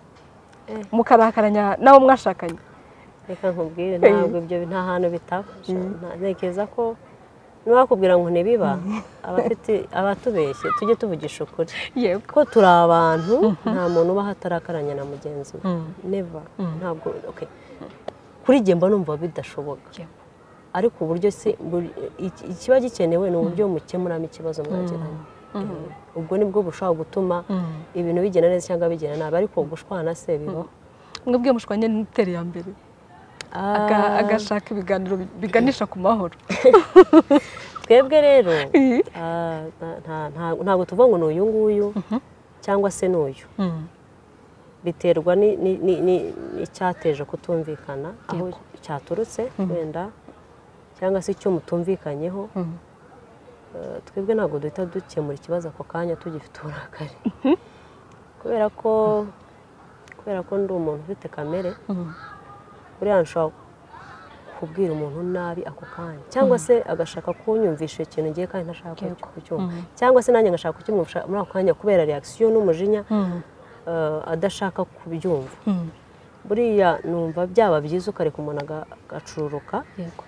mukarakaranya n'abo mwashakanye reka nkubwire ntabwo ibyo nta hantu bitafasha ntekereza ko ntiwakubwira ngo ntibiba abafite abatubeshye tujye tuvugisha ukuri yego ko turi abantu nta muntu ubaho atarakaranya na mugenzi we neva ntabwo okay. kuri jye mba numva bidashoboka ariko uburyo se buri- iki- ikiba gikenewe ni uburyo mukemuramo ikibazo mwagiranye ubwo nibwo bushobora gutuma ibintu bigenda neza cyangwa bigenda nabi ariko gushwana se bibaho mwebwe mushwanye n'iterambere ya mbere aga- agashaka ibiganiro biganisha ku mahoro twebwe rero Mhm. ah, nta- nta- nta- ntabwo tuvuga ngo ni uyu nguyu cyangwa se ni uyu biterwa ni- ni- ni- ni- n'icyateje kutumvikana aho cyaturutse wenda cyangwa se icyo mutumvikanyeho Mhm. Eh, twebwe ntabwo duhita dukemura ikibazo ako kanya tugifite uburakari kubera ko kubera ko ndi umuntu ufite kamere Mhm. buriya nshobora kubwira umuntu nabi ako kanya cyangwa se agashaka kunyumvisha ikintu ngiye kandi ntashaka Yego. kucyumva cyangwa se nanjye ngashaka kukimwumvisha muri ako kanya kubera reakisiyo n'umujinya Mhm. eh, adashaka kubyumva Mhm. buriya numva byaba byiza ukareka umuntu aga- agacururuka yego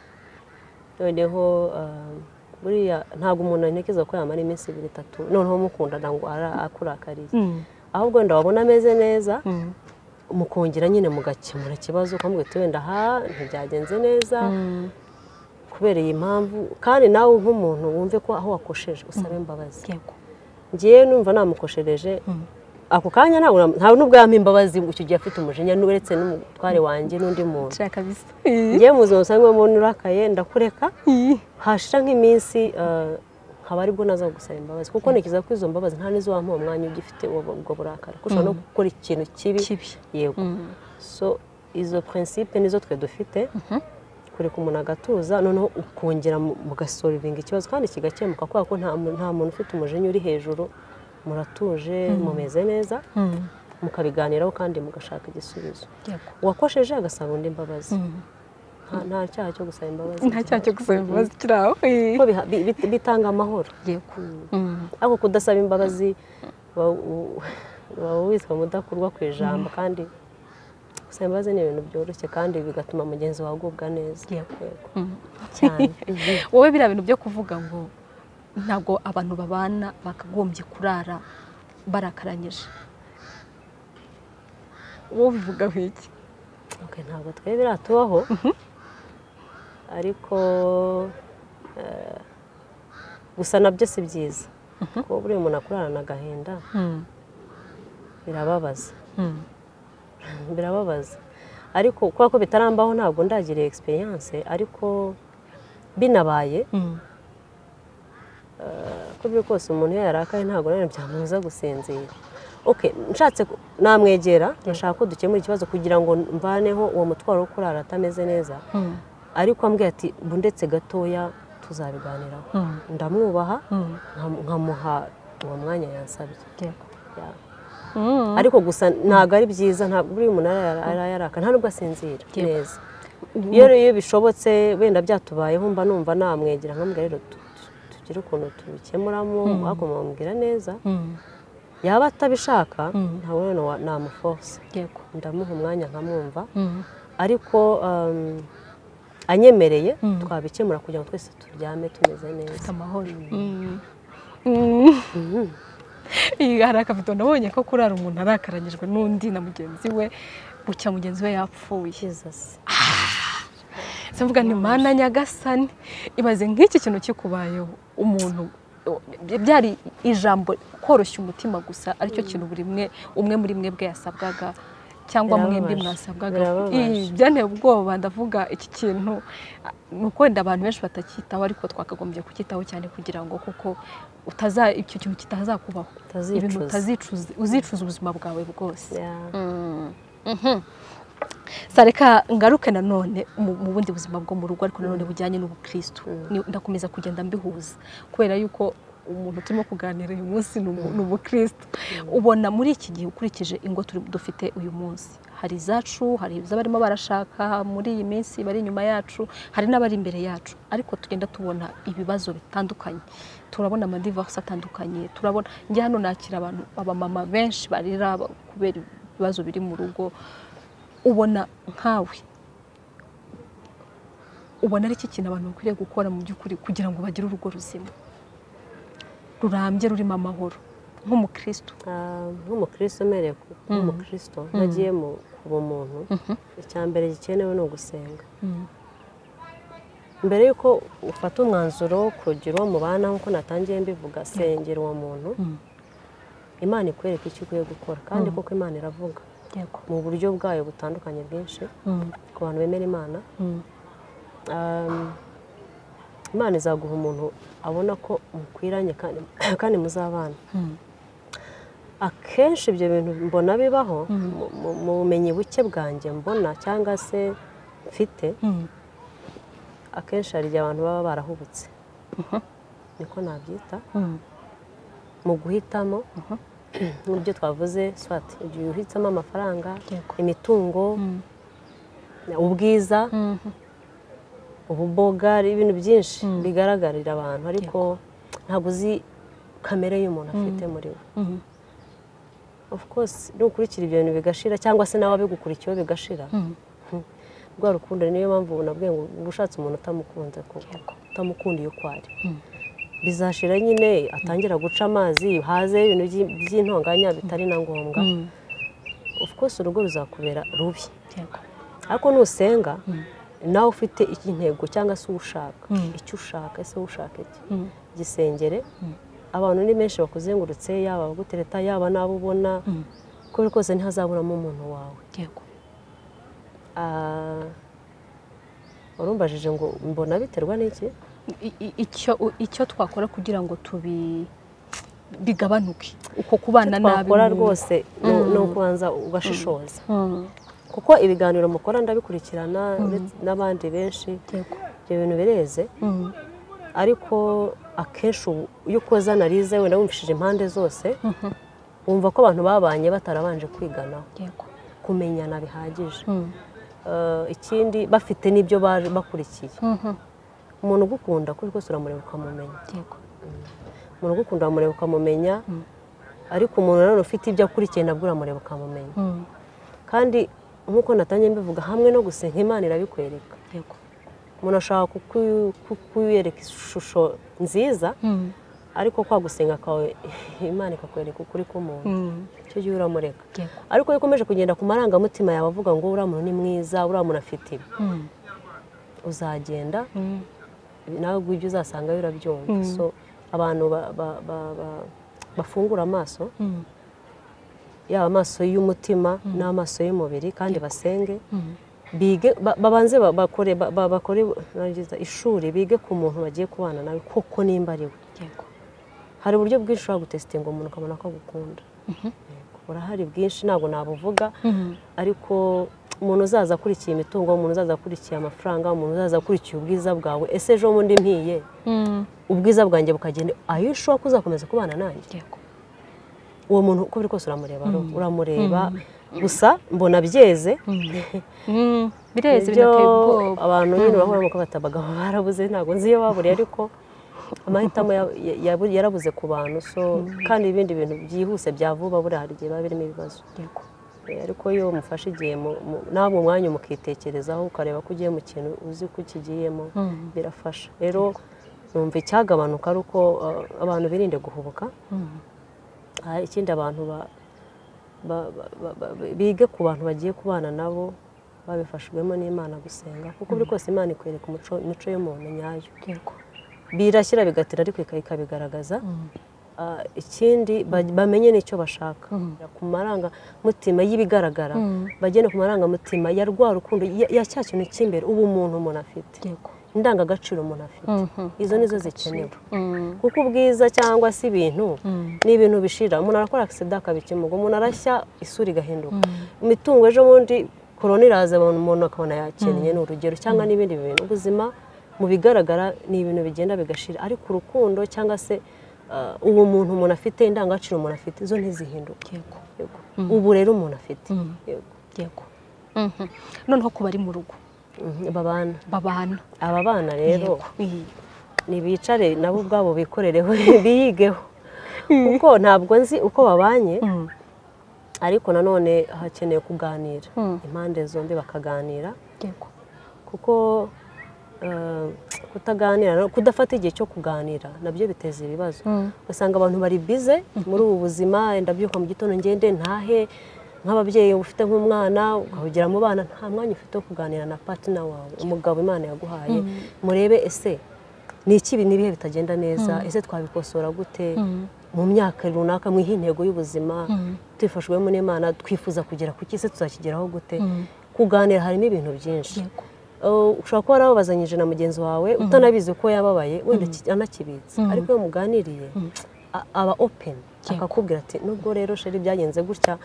noneho eh, buriya ntabwo umuntu anekeza ko yamara iminsi ibiri itatu noneho mukundana ngo ara- akurakariye Mhm. ahubwo wenda wabona ameze neza Mhm. mukongera nyine mugakemura ikibazo ukamubwira uti wenda aha ntibyagenze neza Mhm. kubera iyi mpamvu kandi nawe nk'umuntu wumve ko aho wakosheje usabe imbabazi yego ngiye numva namukoshereje ako kanya ntabwo na- ntawe n'ubwo yampa imbabazi ngo icyo gihe afite umujinya n'uretse n'umutware wanjye n'undi muntu nshaka bisa ngiye mu buzima busanzwe umuntu urakaye ndakureka hashira nk'iminsi eh, nkaba aribwo naza gusaba imbabazi kuko ntekereza ko izo mbabazi nta n'izo wampa uwo mwanya ugifite uwo- ubwo burakari kuko ushobora no gukora ikintu kibi kibi yego so izo prinsipe nizo twe dufite kureka umuntu agatuza noneho ukongera mu- mugasorivinga ikibazo kandi kigakemuka kubera ko nta mu- nta muntu ufite umujinya uri hejuru muratuje mumeze neza Mhm. mukabiganiraho kandi mugashaka igisubizo yego uwakosheje agasaba undi imbabazi Mhm. nta- nta cyaha cyo gusaba imbabazi nta cyaha cyo gusaba imbabazi kiri aho kuko biha- bi- bi- bitanga amahoro yego Mhm. ariko kudasaba imbabazi uba u- uba witwa mudakurwa ku ijambo kandi gusaba imbabazi ni ibintu byoroshye kandi bigatuma mugenzi wawe agubwa neza Yego. Yego. Mhm. cyane wowe biriya bintu byo kuvuga ngo ntabwo abantu babana bakagombye kurara barakaranyije wowe ubivugaho iki Ok, ntabwo twe biratubaho ariko eh, gusa nabyo si byiza kuba buriya umuntu akurarana agahinda birababaza birababaza ariko kubera ko bitarambaho ntabwo ndagiriye egisperiyanse ariko binabaye uko biri kose umuntu iyo yarakaye ntabwo nanone byamubuza gusinzira oke nshatse ku- namwegera ndashaka ko dukemura ikibazo kugira ngo mvaneho uwo mutwaro wo kurara atameze neza ariko ambwira ati "Bu ndetse gatoya tuzabiganiraho ndamwubaha nkam- nkamuha uwo mwanya yansabye Ya. ariko gusa ntabwo ari byiza ntabwo buri umuntu ara- ara- yaraka nta nubwo asinzira Yego. neza iyo rero bishobotse wenda byatubayeho mba numva namwegera nkamubwira rero tu- tu- tugire ukuntu tubikemuramo ariko mumubwira neza yaba atabishaka ntabwo rero wa- namuforce yego ndamuha umwanya nkamwumva Mhm. ariko um, anyemereye Mm. twabikemura kugira ngo twese turyame tumeze neza Ufite amahoro Mhm. Mhm. Iyi hari akabido nabonye ko kurara umuntu arakaranyijwe n'undi na mugenzi we bucya mugenzi we yapfuye Jesus. Se mvuga ni mana nyagasani ibaze nk'iki kintu kikubayeho umuntu byari ijambo koroshya umutima gusa aricyo kintu buri mwe umwe muri mwebwe yasabwaga cyangwa Birababaje. mwembi mwasabwaga Birababaje. Ih, byanteye ubwoba ndavuga iki kintu ah, ni uko wenda abantu benshi batacyitaho ariko twakagombye kucyitaho cyane kugira ngo kuko utaza icyo kintu kitazakubaho ibintu Utazicuza. utazicuza uzicuza ubuzima bwawe bwose Yeah. sareka ngaruke nanone mu mu bundi buzima bwo mu rugo ariko nanone bujyanye n'ubukristo Ni- ndakomeza kugenda mbihuza kubera yuko umuntu turimo kuganira uyu munsi ni umu- ni umukristo ubona muri iki gihe ukurikije ingo turi- dufite uyu munsi hari izacu hari iz'abarimo barashaka muri iyi minsi bari inyuma yacu hari n'abari imbere yacu ariko tugenda tubona ibibazo bitandukanye turabona amadivarisi atandukanye turabona njye hano nakira abantu abamama benshi barira kubera ibibazo biri mu rugo ubona nkawe ubona ari iki kintu abantu bakwiriye gukora mu by'ukuri kugira ngo bagire urugo ruzima rurambye rurimo amahoro nk'umukristo nk'umukristo umereye nk'umukristo nagiye mu bumuntu icya mbere gikenewe ni ugusenga mbere y'uko ufata umwanzuro wo kugira uwo mubana nk'uko natangiye mbivuga sengera uwo muntu imana ikwereka icyo ukwiye gukora kandi kuko imana iravuga mu buryo bwayo butandukanye bwinshi ku bantu bemera imana imana izaguha umuntu abona ko mukwiranye kandi muzabana akenshi ibyo bintu mbona bibaho mu bumenyi buke bwanjye mbona cyangwa se mfite akenshi hari igihe abantu baba barahubutse niko nabyita mu guhitamo nk'ibyo twavuze swati igihe uhitsemo amafaranga imitungo ubwiza ububoga ibintu byinshi bigaragarira abantu ariko ntabwo uzi kamere y'umuntu afite muri we ofu kose nukurikira ibyo bintu bigashira cyangwa se nawe abigukurikiyeho bigashira rwa rukundo niyo mpamvu nabwiye ngo uba ushatse umuntu utamukunze utamukundiye uko ari bizashira nyine atangira guca amazi haze ibintu by'intonganya bitari na ngombwa ofu kose urugo ruzakubera rubi ariko nusenga nawe ufite intego cyangwa se ushaka icyo ushaka ese ushaka iki gisengere abantu ni benshi bakuzengurutse yaba abagutereta yaba n'abo ubona uko biri kose ntihazaburamo umuntu wawe warumbajije ngo mbona biterwa n'iki icyo twakora kugira ngo tubi bigabanuke uko kubana nabi twakora rwose ni ukubanza ugashishoza kuko ibiganiro mukora ndabikurikirana n'abandi benshi ibyo bintu bireze ariko akenshi iyo ukoze analize wenda wumvishije impande zose wumva ko abantu babanye batarabanje kwiganaho kumenyana bihagije ikindi bafite n'ibyo bakurikiye umuntu ugukunda kuri rwose uramureba ukamumenya umuntu ugukunda uramureba ukamumenya ariko umuntu nanone ufite ibyo akurikiye nabwo uramureba ukamumenya kandi nk'uko natangiye mbivuga hamwe no gusenga imana irabikwereka umuntu ashobora kukwereka ishusho nziza ariko kwa gusenga kwawe imana ikakwereka ukuri k'umuntu icyo gihe uramureka ariko iyo ukomeje kugenda ku marangamutima yawe avuga ngo uriya muntu ni mwiza uriya muntu afite ibi uzagenda nawe ibyo uzasanga birabyumva so abantu bafungura amaso yaba amaso y'umutima n'amaso y'umubiri kandi basenge bige babanze bakore ishuri bige ku muntu bagiye kubana nawe kuko nimba ari we hari uburyo bwinshi ushobora gutesitinga umuntu ukabona ko agukunda burahari bwinshi ntabwo nabuvuga ariko umuntu uzaza akurikiye imitungo umuntu uzaza akurikiye amafaranga umuntu uzaza akurikiye ubwiza bwawe ese ejo bundi mpiye ubwiza bwanjye bukagenda ayo ushobora ko uzakomeza kubana nanjye uwo muntu uko biri kose uramureba uramureba gusa mbona byeze bireze ibyo abantu nyine urabona ko bata abagabo barabuze ntabwo nzi iyo baburiye ariko amahitamo yarabuze ku bantu kandi ibindi bintu byihuse bya vuba buriya hari igihe biba birimo ibibazo ariko iyo mufashe igihe ntabwo umwanya mukitekerezaho ukareba ko ugiye mu kintu uzi ko ukigiyemo birafasha rero numva icyagabanuka ari uko abantu birinde guhubuka ikindi abantu bige ku bantu bagiye kubana nabo babifashijwemo n'imana gusenga kuko buri kose imana ikwereka imico y'umuntu nyayo birashyira bigatira ariko ikabigaragaza ikindi bamenye n'icyo bashaka ku marangamutima y'ibigaragara bagenda ku marangamutima ya rwa rukundo ya cya kintu cy'imbere ubu umuntu umuntu afite indangagaciro umuntu afite izo nizo zikenewe kuko ubwiza cyangwa se ibintu ni ibintu bishira umuntu arakora akisida akabikimuga umuntu arashya isura igahinduka imitungo ejo bundi korona iraza umuntu akabona yakennye ni urugero cyangwa n'ibindi bintu ubuzima mu bigaragara ni ibintu bigenda bigashira ariko urukundo cyangwa se uwo muntu umuntu afite indangagaciro umuntu afite izo ntizihinduka ubu rero umuntu afite noneho kuba ari mu rugo babana babana aba bana rero ntibicare nabo ubwabo bikorereho biyigeho kuko ntabwo nzi uko babanye ariko nanone hakeneye kuganira Mm. impande zombi bakaganira yego kuko eh, kutaganira no kudafata igihe cyo kuganira nabyo biteza ibibazo Mm. ugasanga abantu bari bize muri ubu buzima wenda byuka mu gitondo ngende ntahe nk'ababyeyi uba ufite nk'umwana ukawugira mu bana nta mwanya ufite wo kuganira na patina wawe umugabo imana yaguhaye murebe ese ni iki ibi- n'ibihe bitagenda neza ese twabikosora gute Mm. mu myaka runaka mwihe intego y'ubuzima Mm. tubifashijwemo n'imana twifuza kugera ku kisi tuzakigeraho gute Mm. kuganira harimo ibintu byinshi yego Uh, ushobora kuba warawubazanyije na mugenzi wawe utanabizi ko yababaye wenda ki- anakibitse ariko iyo muganiriye a- aba open akakubwira ati nubwo rero sheri byagenze gutya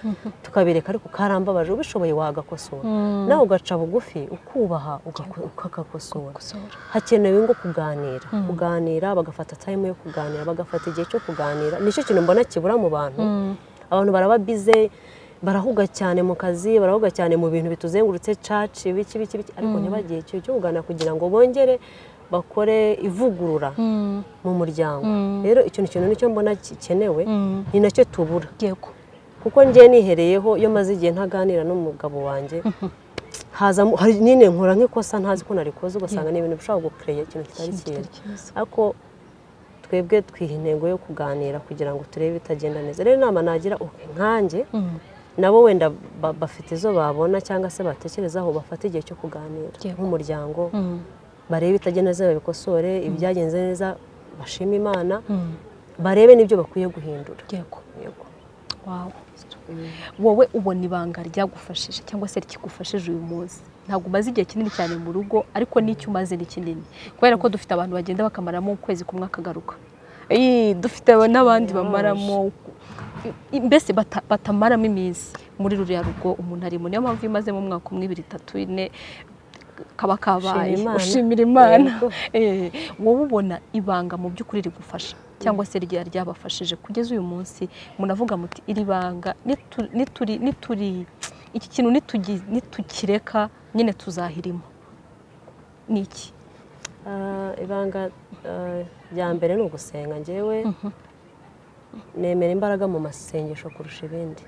tukabireka ariko karambabaje ubishoboye wagakosora nawe ugaca bugufi ukubaha ugako- ukagakosora gusura hakenewe ngo kuganira kuganira bagafata time yo kuganira bagafata igihe cyo kuganira nicyo kintu mbona kibura mu bantu abantu baraba bize barahuga cyane mu kazi barahuga cyane mu bintu bituzengurutse caci biki biki biki ariko ntibagire igihe cyo kuganira kugira ngo bongere bakore ivugurura Mm. mu muryango Mm. rero icyo ni ikintu nicyo mbona gikenewe Mm. ni nacyo tubura yego kuko njye nihereyeho iyo maze igihe ntaganira n'umugabo wanjye haza mu- hari nyine nkora nk'ikosa ntazi ko narikoze ugasanga ni ibintu bishobora gukureya ikintu kitari Ikintu kitari cyiza cyiza. ariko twebwe twiha intego yo kuganira kugira ngo turebe ibitagenda neza rero inama nagira uke nkanjye Mm. nabo wenda ba- bafite izo babona cyangwa se batekerezaho bafata igihe cyo kuganira Yego. nk'umuryango Mm. barebe ibitagenda neza babikosore ibyagenze neza bashime imana Mm. barebe n'ibyo bakwiye guhindura yego Yego. wawe wowe ubona ibanga ryagufashije cyangwa se rikigufashije uyu munsi ntabwo umaze igihe kinini cyane mu rugo ariko n'icyo umaze ni kinini kubera ko dufite abantu bagenda bakamaramo ukwezi kumwe akagaruka Ii, dufite n'abandi bamaramo mbese bata- batamaramo iminsi muri ruriya rugo umuntu arimo niyo mpamvu iyo umazemo umwaka umwe ibiri itatu ine kaba kabaye Ushimira Imana. ushimira imana Yego. Eh, wowe ubona ibanga mu by'ukuri rigufasha cyangwa se rya ryabafashije kugeza uyu munsi munavuga muti iri banga nitu- nituri nituri iki kintu nitugi- nitukireka nyine tuzahirimo ni iki Ah, ibanga ah, rya mbere ni ugusenga njyewe nemera imbaraga mu masengesho kurusha ibindi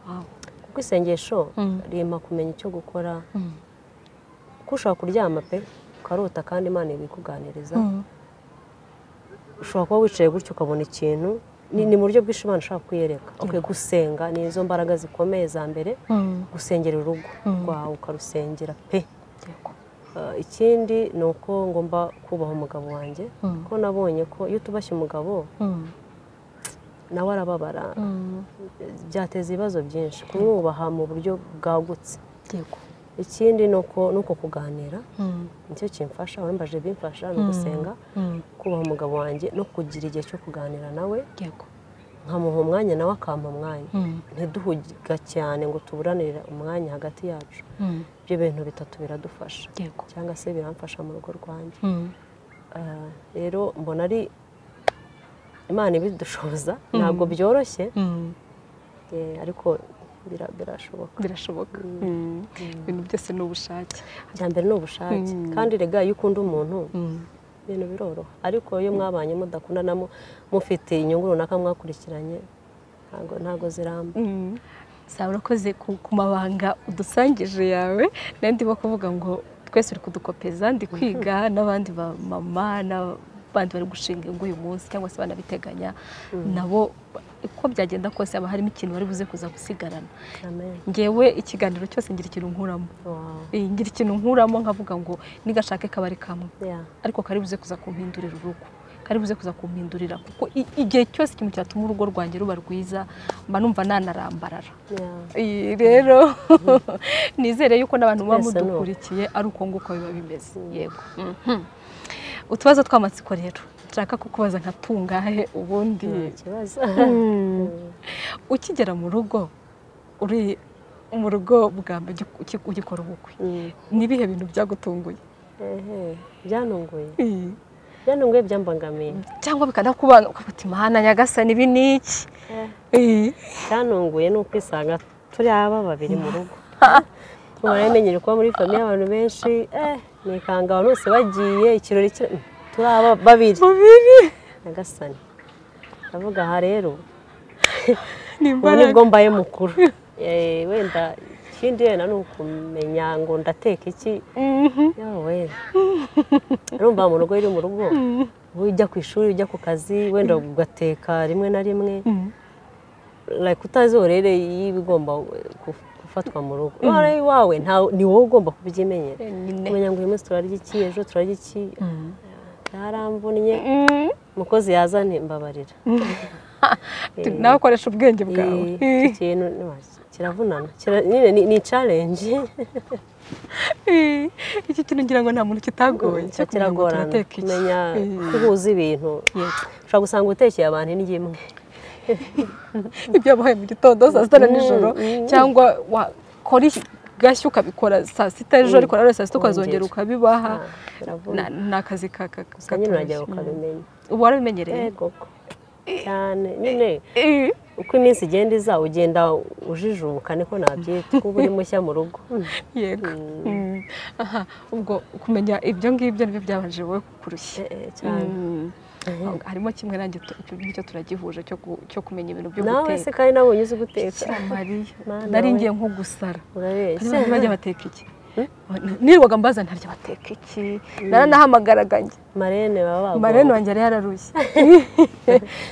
Wow. kuko isengesho Mm. rimpa kumenya icyo gukora Mm. kuko ushobora kuryama pe ukarota kandi imana ibikuganiriza Mm. ushobora kuba wicaye gutyo ukabona ikintu ni, ni mu buryo bwinshi imana ishobora kwiyereka ukwiye gusenga ni izo mbaraga zikomeye za mbere Mm. gusengera urugo Mm. rwawe ukarusengera pe Yego. Ah, ikindi ni uko ngomba kubaha umugabo wanjye Mm. kuko nabonye ko iyo utubashye umugabo Mm. nawe arababara Mm. byateza ibibazo byinshi kumwubaha mu buryo bwagutse Yego. ikindi ni uko ni uko kuganira Mm. nicyo kimfasha wambaje bimfasha ni ugusenga Mm. kubaha umugabo wanjye no kugira igihe cyo kuganira nawe Yego. nkamuha umwanya nawe akampa umwanya Mm. ntiduhuga cyane ngo tuburanire umwanya hagati yacu Mm. ibyo bintu bitatu biradufasha Yego. cyangwa se biramfasha mu rugo rwanjye Mm. Ah, rero mbona ari imana ibidushoboza ntabwo byoroshye Mm. eh, ariko bira- birashoboka birashoboka Mm. ibintu byose ni ubushake icya mbere ni ubushake Mm. kandi rega iyo ukunda umuntu Mm. ibintu biroroha ariko iyo mwabanye mudakundanamo mufite inyungu runaka mwakurikiranye ntago ntago ziramba Mm. Saba urakoze ku ku mabanga udusangije yawe nayo ndimo kuvuga ngo twese uri kudukopeza ndi kwiga n'abandi ba mama n'abandi bari gushinga ingo uyu munsi cyangwa se banabiteganya nabo uko byagenda kose haba harimo ikintu bari buze kuza gusigarana amen ngewe ikiganiro cyose ngira ikintu nkuramo wow Eh, ngira ikintu nkuramo nkavuga ngo nigashake kabari kamwe yeah ariko kari buze kuza kumpindurira urugo kari buze kuza kumpindurira kuko i- igihe cyose ikintu cyatuma urugo rwanjye ruba rwiza mba numva nanarambarara yeah Iyi rero nizere yuko n'abantu muba Twese ni uko. mudukurikiye ari uko nguko biba bimeze yego Mhm. utubazo tw'amatsiko rero nshaka kukubaza nka tungahe ubundi nta kibazo Mm. ukigera mu rugo uri mu rugo bwa mbere ugi- ugi- ugikora ubukwe Mm. ni ibihe bintu byagutunguye ehe byanunguye Eh, byanunguye byambangamiye cyangwa bikanakubana ukavuga uti mana nyagasani ibi ni iki Eh, Eh, cyanunguye ni ukwisanga turi aba babiri mu rugo muramenyere kuba muri famiye abantu benshi eh nikanga abantu bose bagiye ikirori kira mm, turi aba babiri babiri nyagasani ndavuga aha rero ni ubu nibwo imbaraga mbaye mukuru eh, wenda ikindi wenda ni ukumenya ngo ndateka iki yawe wenda urumva mu rugo iri mu rugo uba ujya ku ishuri ujya ku kazi wenda ugateka rimwe na rimwe like utazi orere y'ibigomba ku- gufatwa mu rugo none iwawe nta- ni wowe ugomba kubyimenyera kumenya ngo uyu munsi turarya iki ejo turarya iki yaramvunnye umukozi yazane mbabarira nawe ukoresha ubwenge bwawe Ee, iki kintu ntiwaki- kiravunana Kira- nyine ni- ni challenge Ee, iki kintu ngira ngo nta muntu kitagoye cyo kumenya ngo kiragorana turateka iki kumenya Ee, kuhuza ibintu ushobora gusanga utekeye abantu indyo imwe ibyo wabahaye mu gitondo saa sita na nijoro cyangwa wakora gashya ukabikora saa sita ejo ariko nanone saa sita ukazongera Wongera. ukabibaha Ah, biravunana. Na- ni akazi ka- ka- gusa nyine katoroshye. uragera ukabimenya uba warabimenyereye Eh, koko cyane nyine Ee, uko iminsi igenda iza ugenda ujijuka niko nabyita kuba uri mushya mu rugo yego Mm. Aha, ubwo kumenya ibyo ngibyo nibyo byabanje wowe kukurushya Eh, eh, cyane Mm. harimo kimwe nanjye tu- icyo ngicyo turagihuje cyo ku- cyo kumenya ibintu byo nawe se guteka kandi nabonye uzi guteka Bikira Mariya Mana nari we. ngiye nko gusara urabeshya Niba bajya bateka iki nirirwaga mbaza ntarya bateka iki naranahamagaraga njye marene baba bagomba. marene wanjye yari yararushye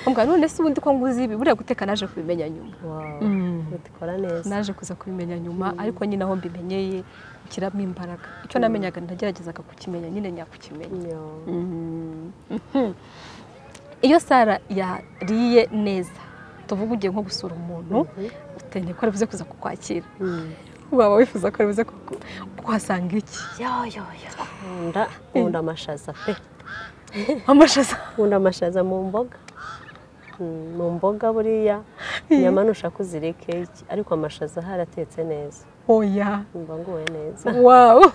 mbwa none se ubundi ko nguzi ibi buriya guteka naje kubimenya nyuma Wow, Mm. ubikora neza naje kuza kubimenya nyuma ariko nyine aho mbimenyeye kiramo imbaraga icyo namenyaga nageragezaga kukimenya nyine nyakukimenya Yo. Mhm. iyo sara yariye neza tuvuga ugiye nko gusura umuntu utende ko aribuze kuza kukwakira Mm. waba wifuza ko aribuze kuku- kuhasanga iki yo yo yo nkunda nkunda amashaza pe amashaza nkunda amashaza mu mboga Mm, mu mboga buriya inyama nushaka uzireke iki ariko amashaza ahari atetse neza oya mba nguwe neza wawu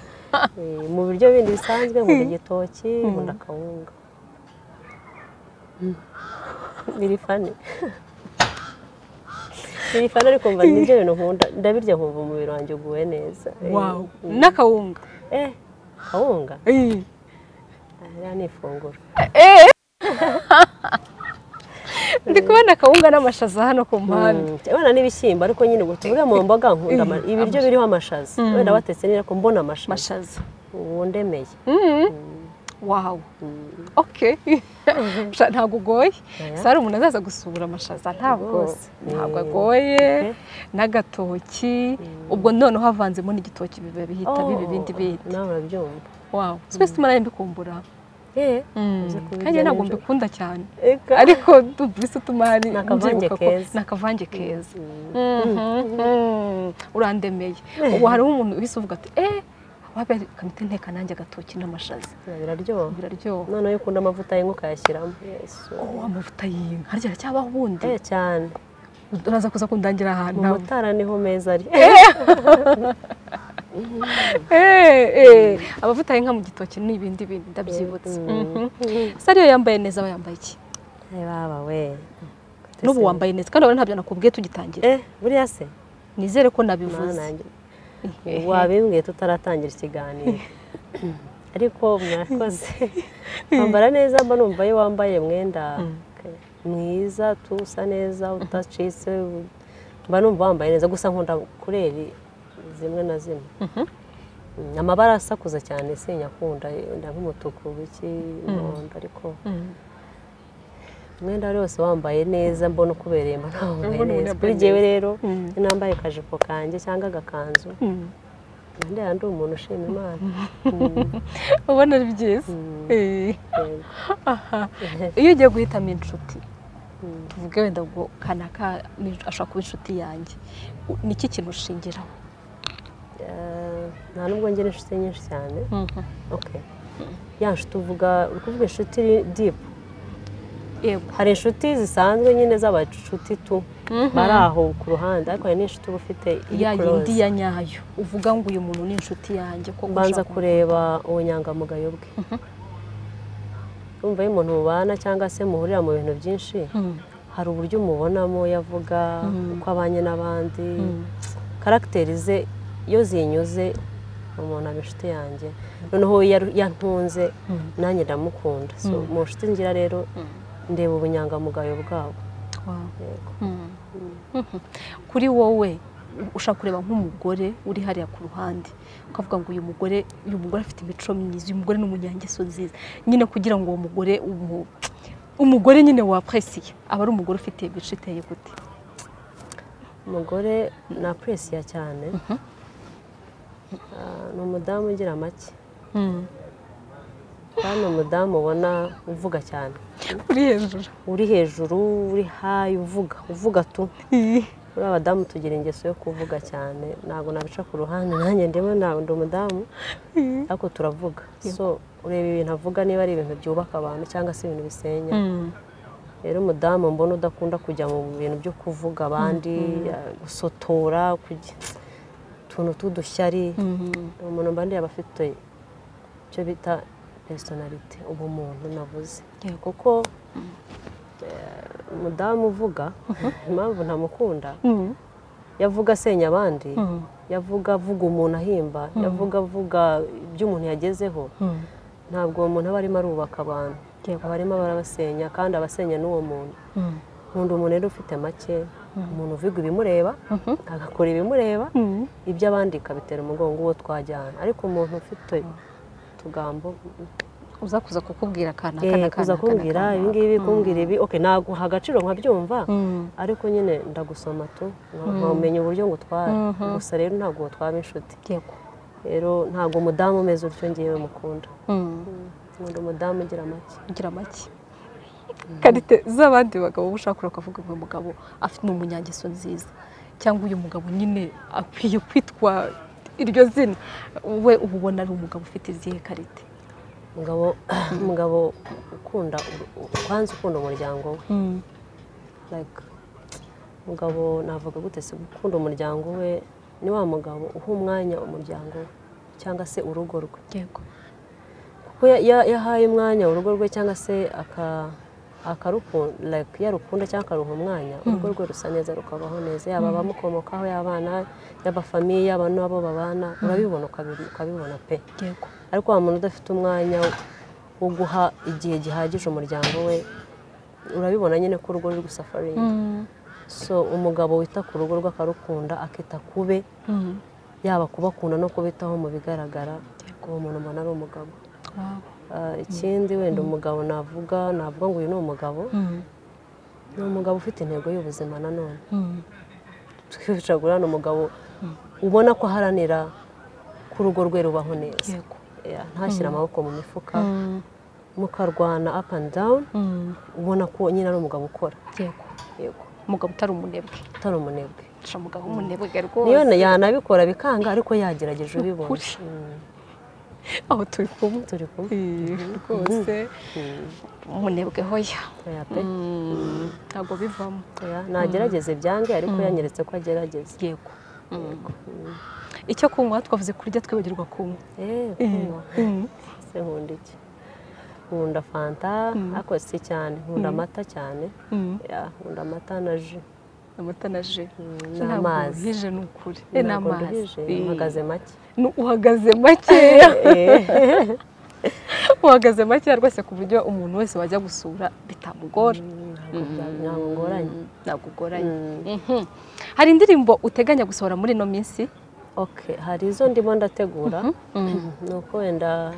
Eh, mu biryo bindi bisanzwe nkunda igitoki nkunda akawunga Mm. biri fani biri fani ariko mva nibyo bintu nkunda ndabirya nkumva umubiri wanjye uguwe neza Eh, wawu mm. n'akawunga eh akawunga Eh, Ah, iriya ni ifunguro ndi kubona akawunga n'amashaza hano ku mpande Mm, wenda n'ibishyimbo ariko nyine ubwo tuvuge mu mboga nkunda ama- ibiryo biriho amashaza wenda batetse neza ariko mbona amashaza amashaza ubu ndemeye wawu okay Sha- ntabwo ugoye Oya. sara umuntu azaza gusura amashaza ntabwo Rwose. ntabwo Eh. agoye n'agatoki ubwo noneho havanzemo n'igitoki biba bihita biba ibindi bindi nawe urabyumva wawu twese tumaranye mbikumbura eh uze kubirya kandi ntabwo nijoro. mbikunda cyane Eka. ariko dubise utuma hari Ni akavange mbyibuka ko- keza. ni akavange keza Mhm. urandemeye ubu hariho umuntu uhise uvuga ati eee wabere kamite nteka nanjye agatoki n'amashaza biraryoha biraryoha noneho iyo ukunda amavuta y'inka ukayashyiramo Yesu. ubu amavuta y'inka harya aracyabaho ubundi Eh, cyane uraza kuza kundangira ahantu mu hamwe. mutara niho meza ari Eh, eh, amavuta y'inka mu gitoki ni ibindi bintu ndabyibutse sariyo yambaye neza aba yambaye iki Eh, baba we n'ubu wambaye neza kandi urabona ntabyo nakubwiye tugitangira eh buriya se nizere ko Mana nabivuze nanjye wabimbwiye tutaratangira ikiganiro ariko mwakoze wambara neza mba numva iyo wambaye mwenda mwiza tusa neza udacitse mba numva wambaye neza gusa nkunda kureri zimwe na zimwe Mm, amabara asakuza cyane sinyakunda wenda nk'umutuku biki umuhondo ariko umwenda wari wose wambaye neza mbona ukubereye mba nawambaye Mbona umuntu neza yambaye kuri jyewe neza. rero Mm. iyo nambaye akajipo kanjye cyangwa agakanzu Nande yandi umuntu ushima Imana. ubona ari byiza Mm. Eh, Yego. aha. iyo ugiye guhitamo inshuti tuvuge wenda ngo kanaka ni- ashobora kuba inshuti yanjye U- ni iki kintu ushingiraho Eh, nta nubwo ngira inshuti nyinshi cyane okay ya nshuti uvuga uri kuvuga inshuti dipu yego hari inshuti zisanzwe nyine z'abacuti tu bari aho ku ruhande ariko hari n'inshuti uba ufite iri ya yindi kuroze ya nyayo uvuga ngo uyu muntu ni inshuti yanjye ko mbanza ushaka- kureba ubunyangamugayo bwe urumva iyo umuntu mubana cyangwa se muhurira mu bintu byinshi Mm. hari uburyo umubonamo iyo avuga uko abanye n'abandi karagiteri ze iyo zinyuze umuntu aba inshuti yanjye noneho iyo yaru- yantunze nanjye ndamukunda So, mu nshuti ngira rero ndeba ubunyangamugayo bwabo Wow. Yego. kuri wowe ushaka kureba nk'umugore uri hariya ku ruhande ukavuga ngo uyu mugore uyu mugore afite imico myiza uyu mugore ni umunyangeso nziza nyine kugira ngo uwo mugore umu- umugore nyine wapresiye aba ari umugore ufite imico iteye gute umugore napuresiya cyane Ah, ni umudamu ugira make kandi ni umudamu ubona uvuga cyane uri hejuru uri hejuru uri hayi uvuga uvuga tu uriya abadamu tugira ingeso yo kuvuga cyane ntabwo nabica ku ruhande nanjye ndimo ntabwo ndi umudamu ariko turavuga so ureba ibintu avuga niba ari ibintu byubaka abantu cyangwa se ibintu bisenya rero umudamu mbona udakunda kujya mu bintu byo kuvuga abandi gusotora kujya- utuntu tw'udushyari ni umuntu mba ndeba afite icyo bita personality ubumuntu navuze Yego. kuko eh, umudamu uvuga impamvu ntamukunda yavuga asenya abandi yavuga avuga umuntu ahimba yavuga avuga ibyo umuntu yagezeho ntabwo uwo muntu aba arimo arubaka abantu aba arimo barabasenya kandi abasenya n'uwo muntu nkunda umuntu rero ufite make umuntu uvuga ibimureba agakora ibimureba ibyo abandi kabitera umugongo uwo twajyana ariko umuntu ufite utugambo uza kuza kukubwira akana eh, kuza kumbwira ibingibi kumbwira ibi okay naguha agaciro nkabyumva ariko nyine ndagusoma tu nka- nkamenya uburyo ngutwara gusa rero ntabwo twaba inshuti yego rero ntabwo umudamu umeze utyo ngewe mukunda Mm. nkunda umudamu ugira make ugira make karite z'abandi bagabo uba ushaka ukavuga ngo uyu mugabo afite ni umunyangeso nziza cyangwa uyu mugabo nyine akwiye kwitwa iryo zina we uba ubona ari umugabo ufite izihe karite umugabo umugabo ukunda kwanza ukunda umuryango we like umugabo navuga gute se gukunda umuryango we ni wa mugabo uha umwanya umuryango we cyangwa se urugo rwe yego kuko ya- ya- yahaye umwanya urugo rwe cyangwa se aka- akaruku- like yarukunda cyangwa akaruha umwanya urugo rwe rusa neza rukabaho neza yaba abamukomokaho y'abana y'abafamiye yaba n'abo babana urabibona ukabi- ukabibona pe yego ariko wa muntu udafite umwanya wo guha igihe gihagije umuryango we urabibona nyine ko urugo ruri gusafaringa so umugabo wita ku rugo rwe akarukunda akita kube yaba kubakunda no kubitaho mu bigaragara uwo muntu mbona ari umugabo Wow. Ah, ikindi wenda umugabo navuga navuga ngo uyu ni umugabo ni umugabo ufite intego y'ubuzima nanone twicagura ni umugabo ubona ko aharanira ko urugo rwe rubaho neza yego Yeah, ntashyire amaboko mu mifuka mukarwana up and down ubona ko nyine ari umugabo ukora yego yego umugabo utari umunebwe utari umunebwe uca umugabo w'umunebwe rwose niyo na- yanabikora bikanga ariko yagerageje ubibona Ukuri. Mm, aho turi kumwe turi kumwe Eh, rwose umunebwe hoya oya pe Mm, ntabwo bivamo oya nagerageze byange ariko yanyeretse ko agerageza yego icyo kunywa twavuze kurya twibagirwa kunywa Eh, kunywa. se nkunda iki nkunda fanta ariko si cyane nkunda amata cyane Yeah, nkunda amata na ji amata na ji n'amazi. hije ni ukuri Eh, Ntabwo n'amazi nduhije, Eh, mpagaze make nu- uhagaze makeya uhagaze makeya rwose ku buryo umuntu wese wajya gusura bitamugora ntabwo ngoranye ntabwo ugoranye Mhm. hari indirimbo uteganya gusohora muri ino minsi Okay, hari izo ndimo ndategura ni uko wenda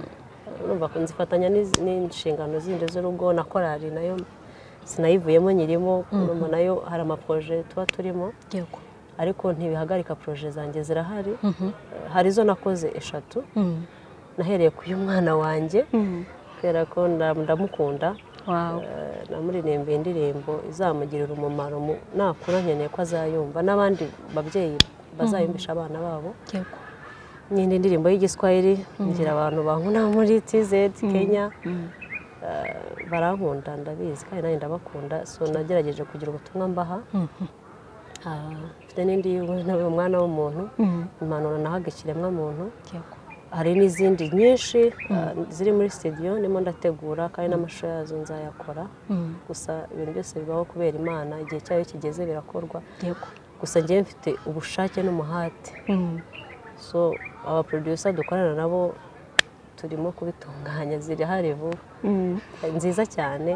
numva ko nzifatanya n'iz- n'inshingano zindi z'urugo na korali nayo sinayivuyemo nyirimo numva nayo hari amaproje tuba turimo yego ariko ntibihagarika proje zanjye zirahari Eh, hari izo nakoze eshatu nahereye ku y'umwana wanjye kubera ko nda- ndamukunda wawe Eh, namuririmbiye indirimbo izamugirira umumaro mu- nakura nkeneye ko azayumva n'abandi babyeyi bazayumvisha abana babo yego nyine indirimbo y'igiswahili ngira abantu bankunda muri tz kenya Eh, barankunda ndabizi kandi nanjye ndabakunda so nagerageje kugira ubutumwa mbaha Ah, mfite n'indi y'ubu- nawe umwana w'umuntu impanuro nahaga ikiremwamuntu yego hari n'izindi nyinshi ah, ziri muri studio ndimo ndategura kandi n'amashusho yazo nzayakora gusa ibintu byose bibaho kubera imana igihe cyayo kigeze birakorwa yego gusa njyewe mfite ubushake n'umuhate Mm. so aba producer dukorana nabo turimo kubitunganya zirahari vuba nziza cyane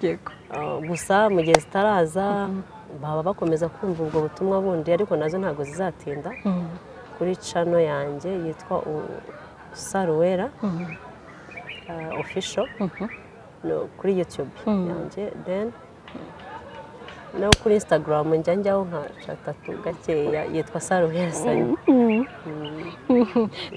yego Uh, gusa mu gihe zitaraza baba bakomeza kumva ubwo butumwa bundi ariko nazo ntabwo zizatinda kuri cano yanjye yitwa saruwera ofisho kuri yutube yanjye deni no kuri insitagaramu njya njyaho nka gatatu gakeya yitwa saruwera sanyu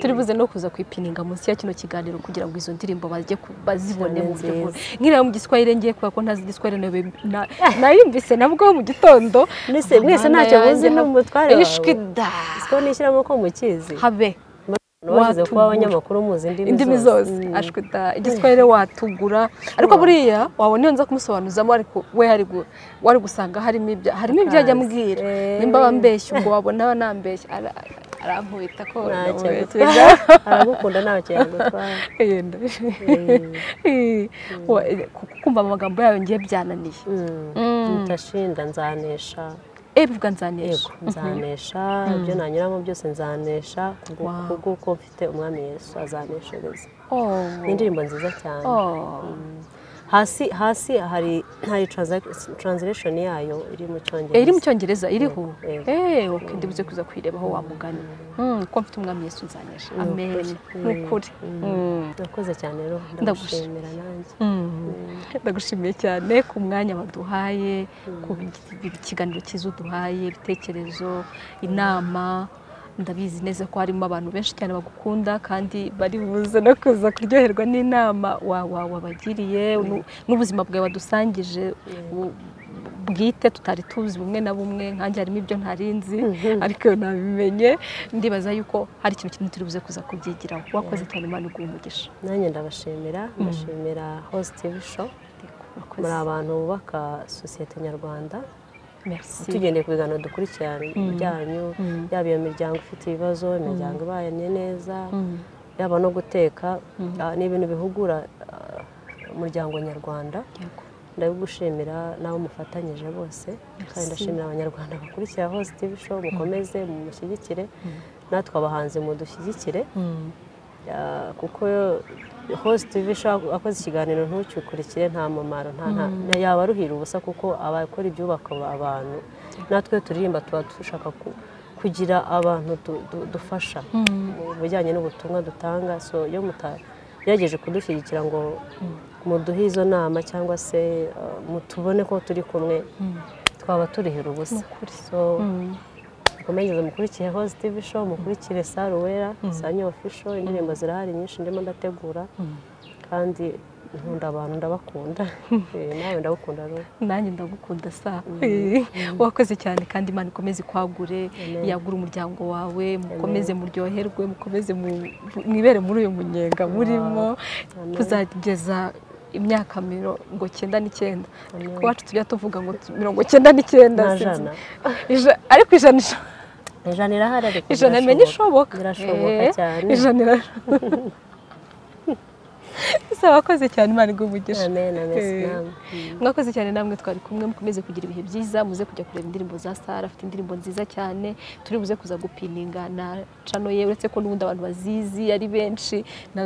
turi buze no kuza kwipininga munsi ya kino kiganiro kugira ngo izo ndirimbo bajye ku- bazibone mu buryo bwose nk'iriya mu giswahili ngiye kubera ko ntazi igiswahili nayo- na- nayumvise nabwo mu gitondo mwese mwese ntacyo muzi n'umutware wawe ishwida siko nishyiramo ko mukizi habe washyize kuba watugura. abanyamakuru muzi indimi indimi zose Mm. ashwida igiswahili watugura ariko buriya wabona iyo nza kumusobanuzamo ariko we hari gu- wari gusanga harimo ibya harimo ibyo ajya ambwira Akazi. nimba bambeshya ubwo wabona aba nambeshya ara- arankubita ko ntacyo ndamubeshya. agutwara aragukunda ntacyo yagutwara Yenda. Wa- eh, ku- kumva amagambo yayo ngiye byananiye ndashinda nzanesha ebivuga nzanesha yego nzanesha ibyo nanyuramo byose nzanesha kubwo- Wow. kubw'uko mfite umwami yesu azaneshereza Oh. ni indirimbo nziza cyane Oh. hasi hasi hari hari transa- translation yayo iri mu Eh, iri cyongereza mu cyongereza iriho Yego. eh okay ndibuze kuza kuyirebaho wa mugani Mm, ko mfite umwami yesu nzanesha Ni ukuri. amen ni ukuri Mm. nakoze cyane rero Ndagushimira. ndagushimira nanjye ndagushimiye cyane ku mwanya waduhaye ku bi- kiganiro cyiza uduhaye ibitekerezo inama ndabizi neza ko harimo abantu benshi cyane bagukunda kandi bari buze no kuza kuryoherwa n'inama wa- wa- wabagiriye nu- n'ubuzima bwawe badusangije bu- bwite tutari tuzi bumwe na bumwe nkanjye harimo ibyo ntarinzi ariko nabimenye ndibaza yuko hari ikintu kimwe turi buze kuza kubyigiraho wakoze cyane imana iguha umugisha nanjye ndabashimira ndashimira host tv show Wakoze. muri abantu bubaka sosiyete nyarwanda Merci. tugendeye ku biganiro dukurikirana byanyu yaba iyo miryango ifite ibibazo imiryango ibanye neza yaba no guteka ah, ni ibintu bihugura ah, umuryango nyarwanda Yego. ndabigushimira n'abo mufatanyije bose kandi ndashimira abanyarwanda bakurikira hose tv show mukomeze mumushyigikire natwe abahanzi mudushyigikire Ah, kuko hose tv show akoze ikiganiro ntucyukurikire nta mumaro nta nta- yaba aruhira ubusa kuko abakora ibyubaka abantu natwe turirimba tuba dushaka ku- kugira abantu du- du- dufasha mu bijyanye n'ubutumwa dutanga so iyo mutagerageje kudushyigikira ngo muduhe izo nama cyangwa se ah, mutubone ko turi kumwe twaba turihira ubusa so mukomeze mukurikire hose tv show mukurikire saruwera sanyo ofisho indirimbo zirahari nyinshi ndimo ndategura kandi nkunda abantu ndabakunda Eh, nawe ndabakunda rero nanjye ndagukunda sa Eh, wakoze cyane kandi imana ikomeze ikwagure yagura umuryango wawe mukomeze muryoherwe mukomeze mu- mwibere muri uyu munyenga murimo kuzageza imyaka mirongo cyenda n'icyenda ku wacu tujya tuvuga ngo tu- mirongo cyenda n'icyenda Na sinzi. jana. Ija- ariko ijana isho- ijana irahari ariko ijana imenya ishoboka birashoboka Eh, cyane ijana irashoboka Sa, wakoze cyane imana iguha umugisha amen amen Eh. sinamu mwakoze cyane namwe twari kumwe mukomeze kugira ibihe byiza muze kujya kureba indirimbo za sara afite indirimbo nziza cyane turi buze kuza gupininga na cano ye uretse ko n'ubundi abantu bazizi ari benshi na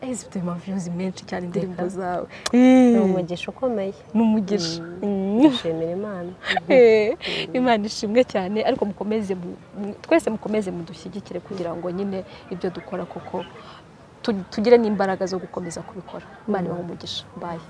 Eh, zifite amaviyuzi menshi cyane indirimbo zawe Eh, ni umugisha ukomeye ni umugisha Mm. dushimira imana Eh, imana ishimwe cyane ariko mukomeze mu- mu- twese mukomeze mudushyigikire kugira ngo nyine ibyo dukora koko tu- tugire n'imbaraga zo gukomeza kubikora imana ibahe umugisha bayi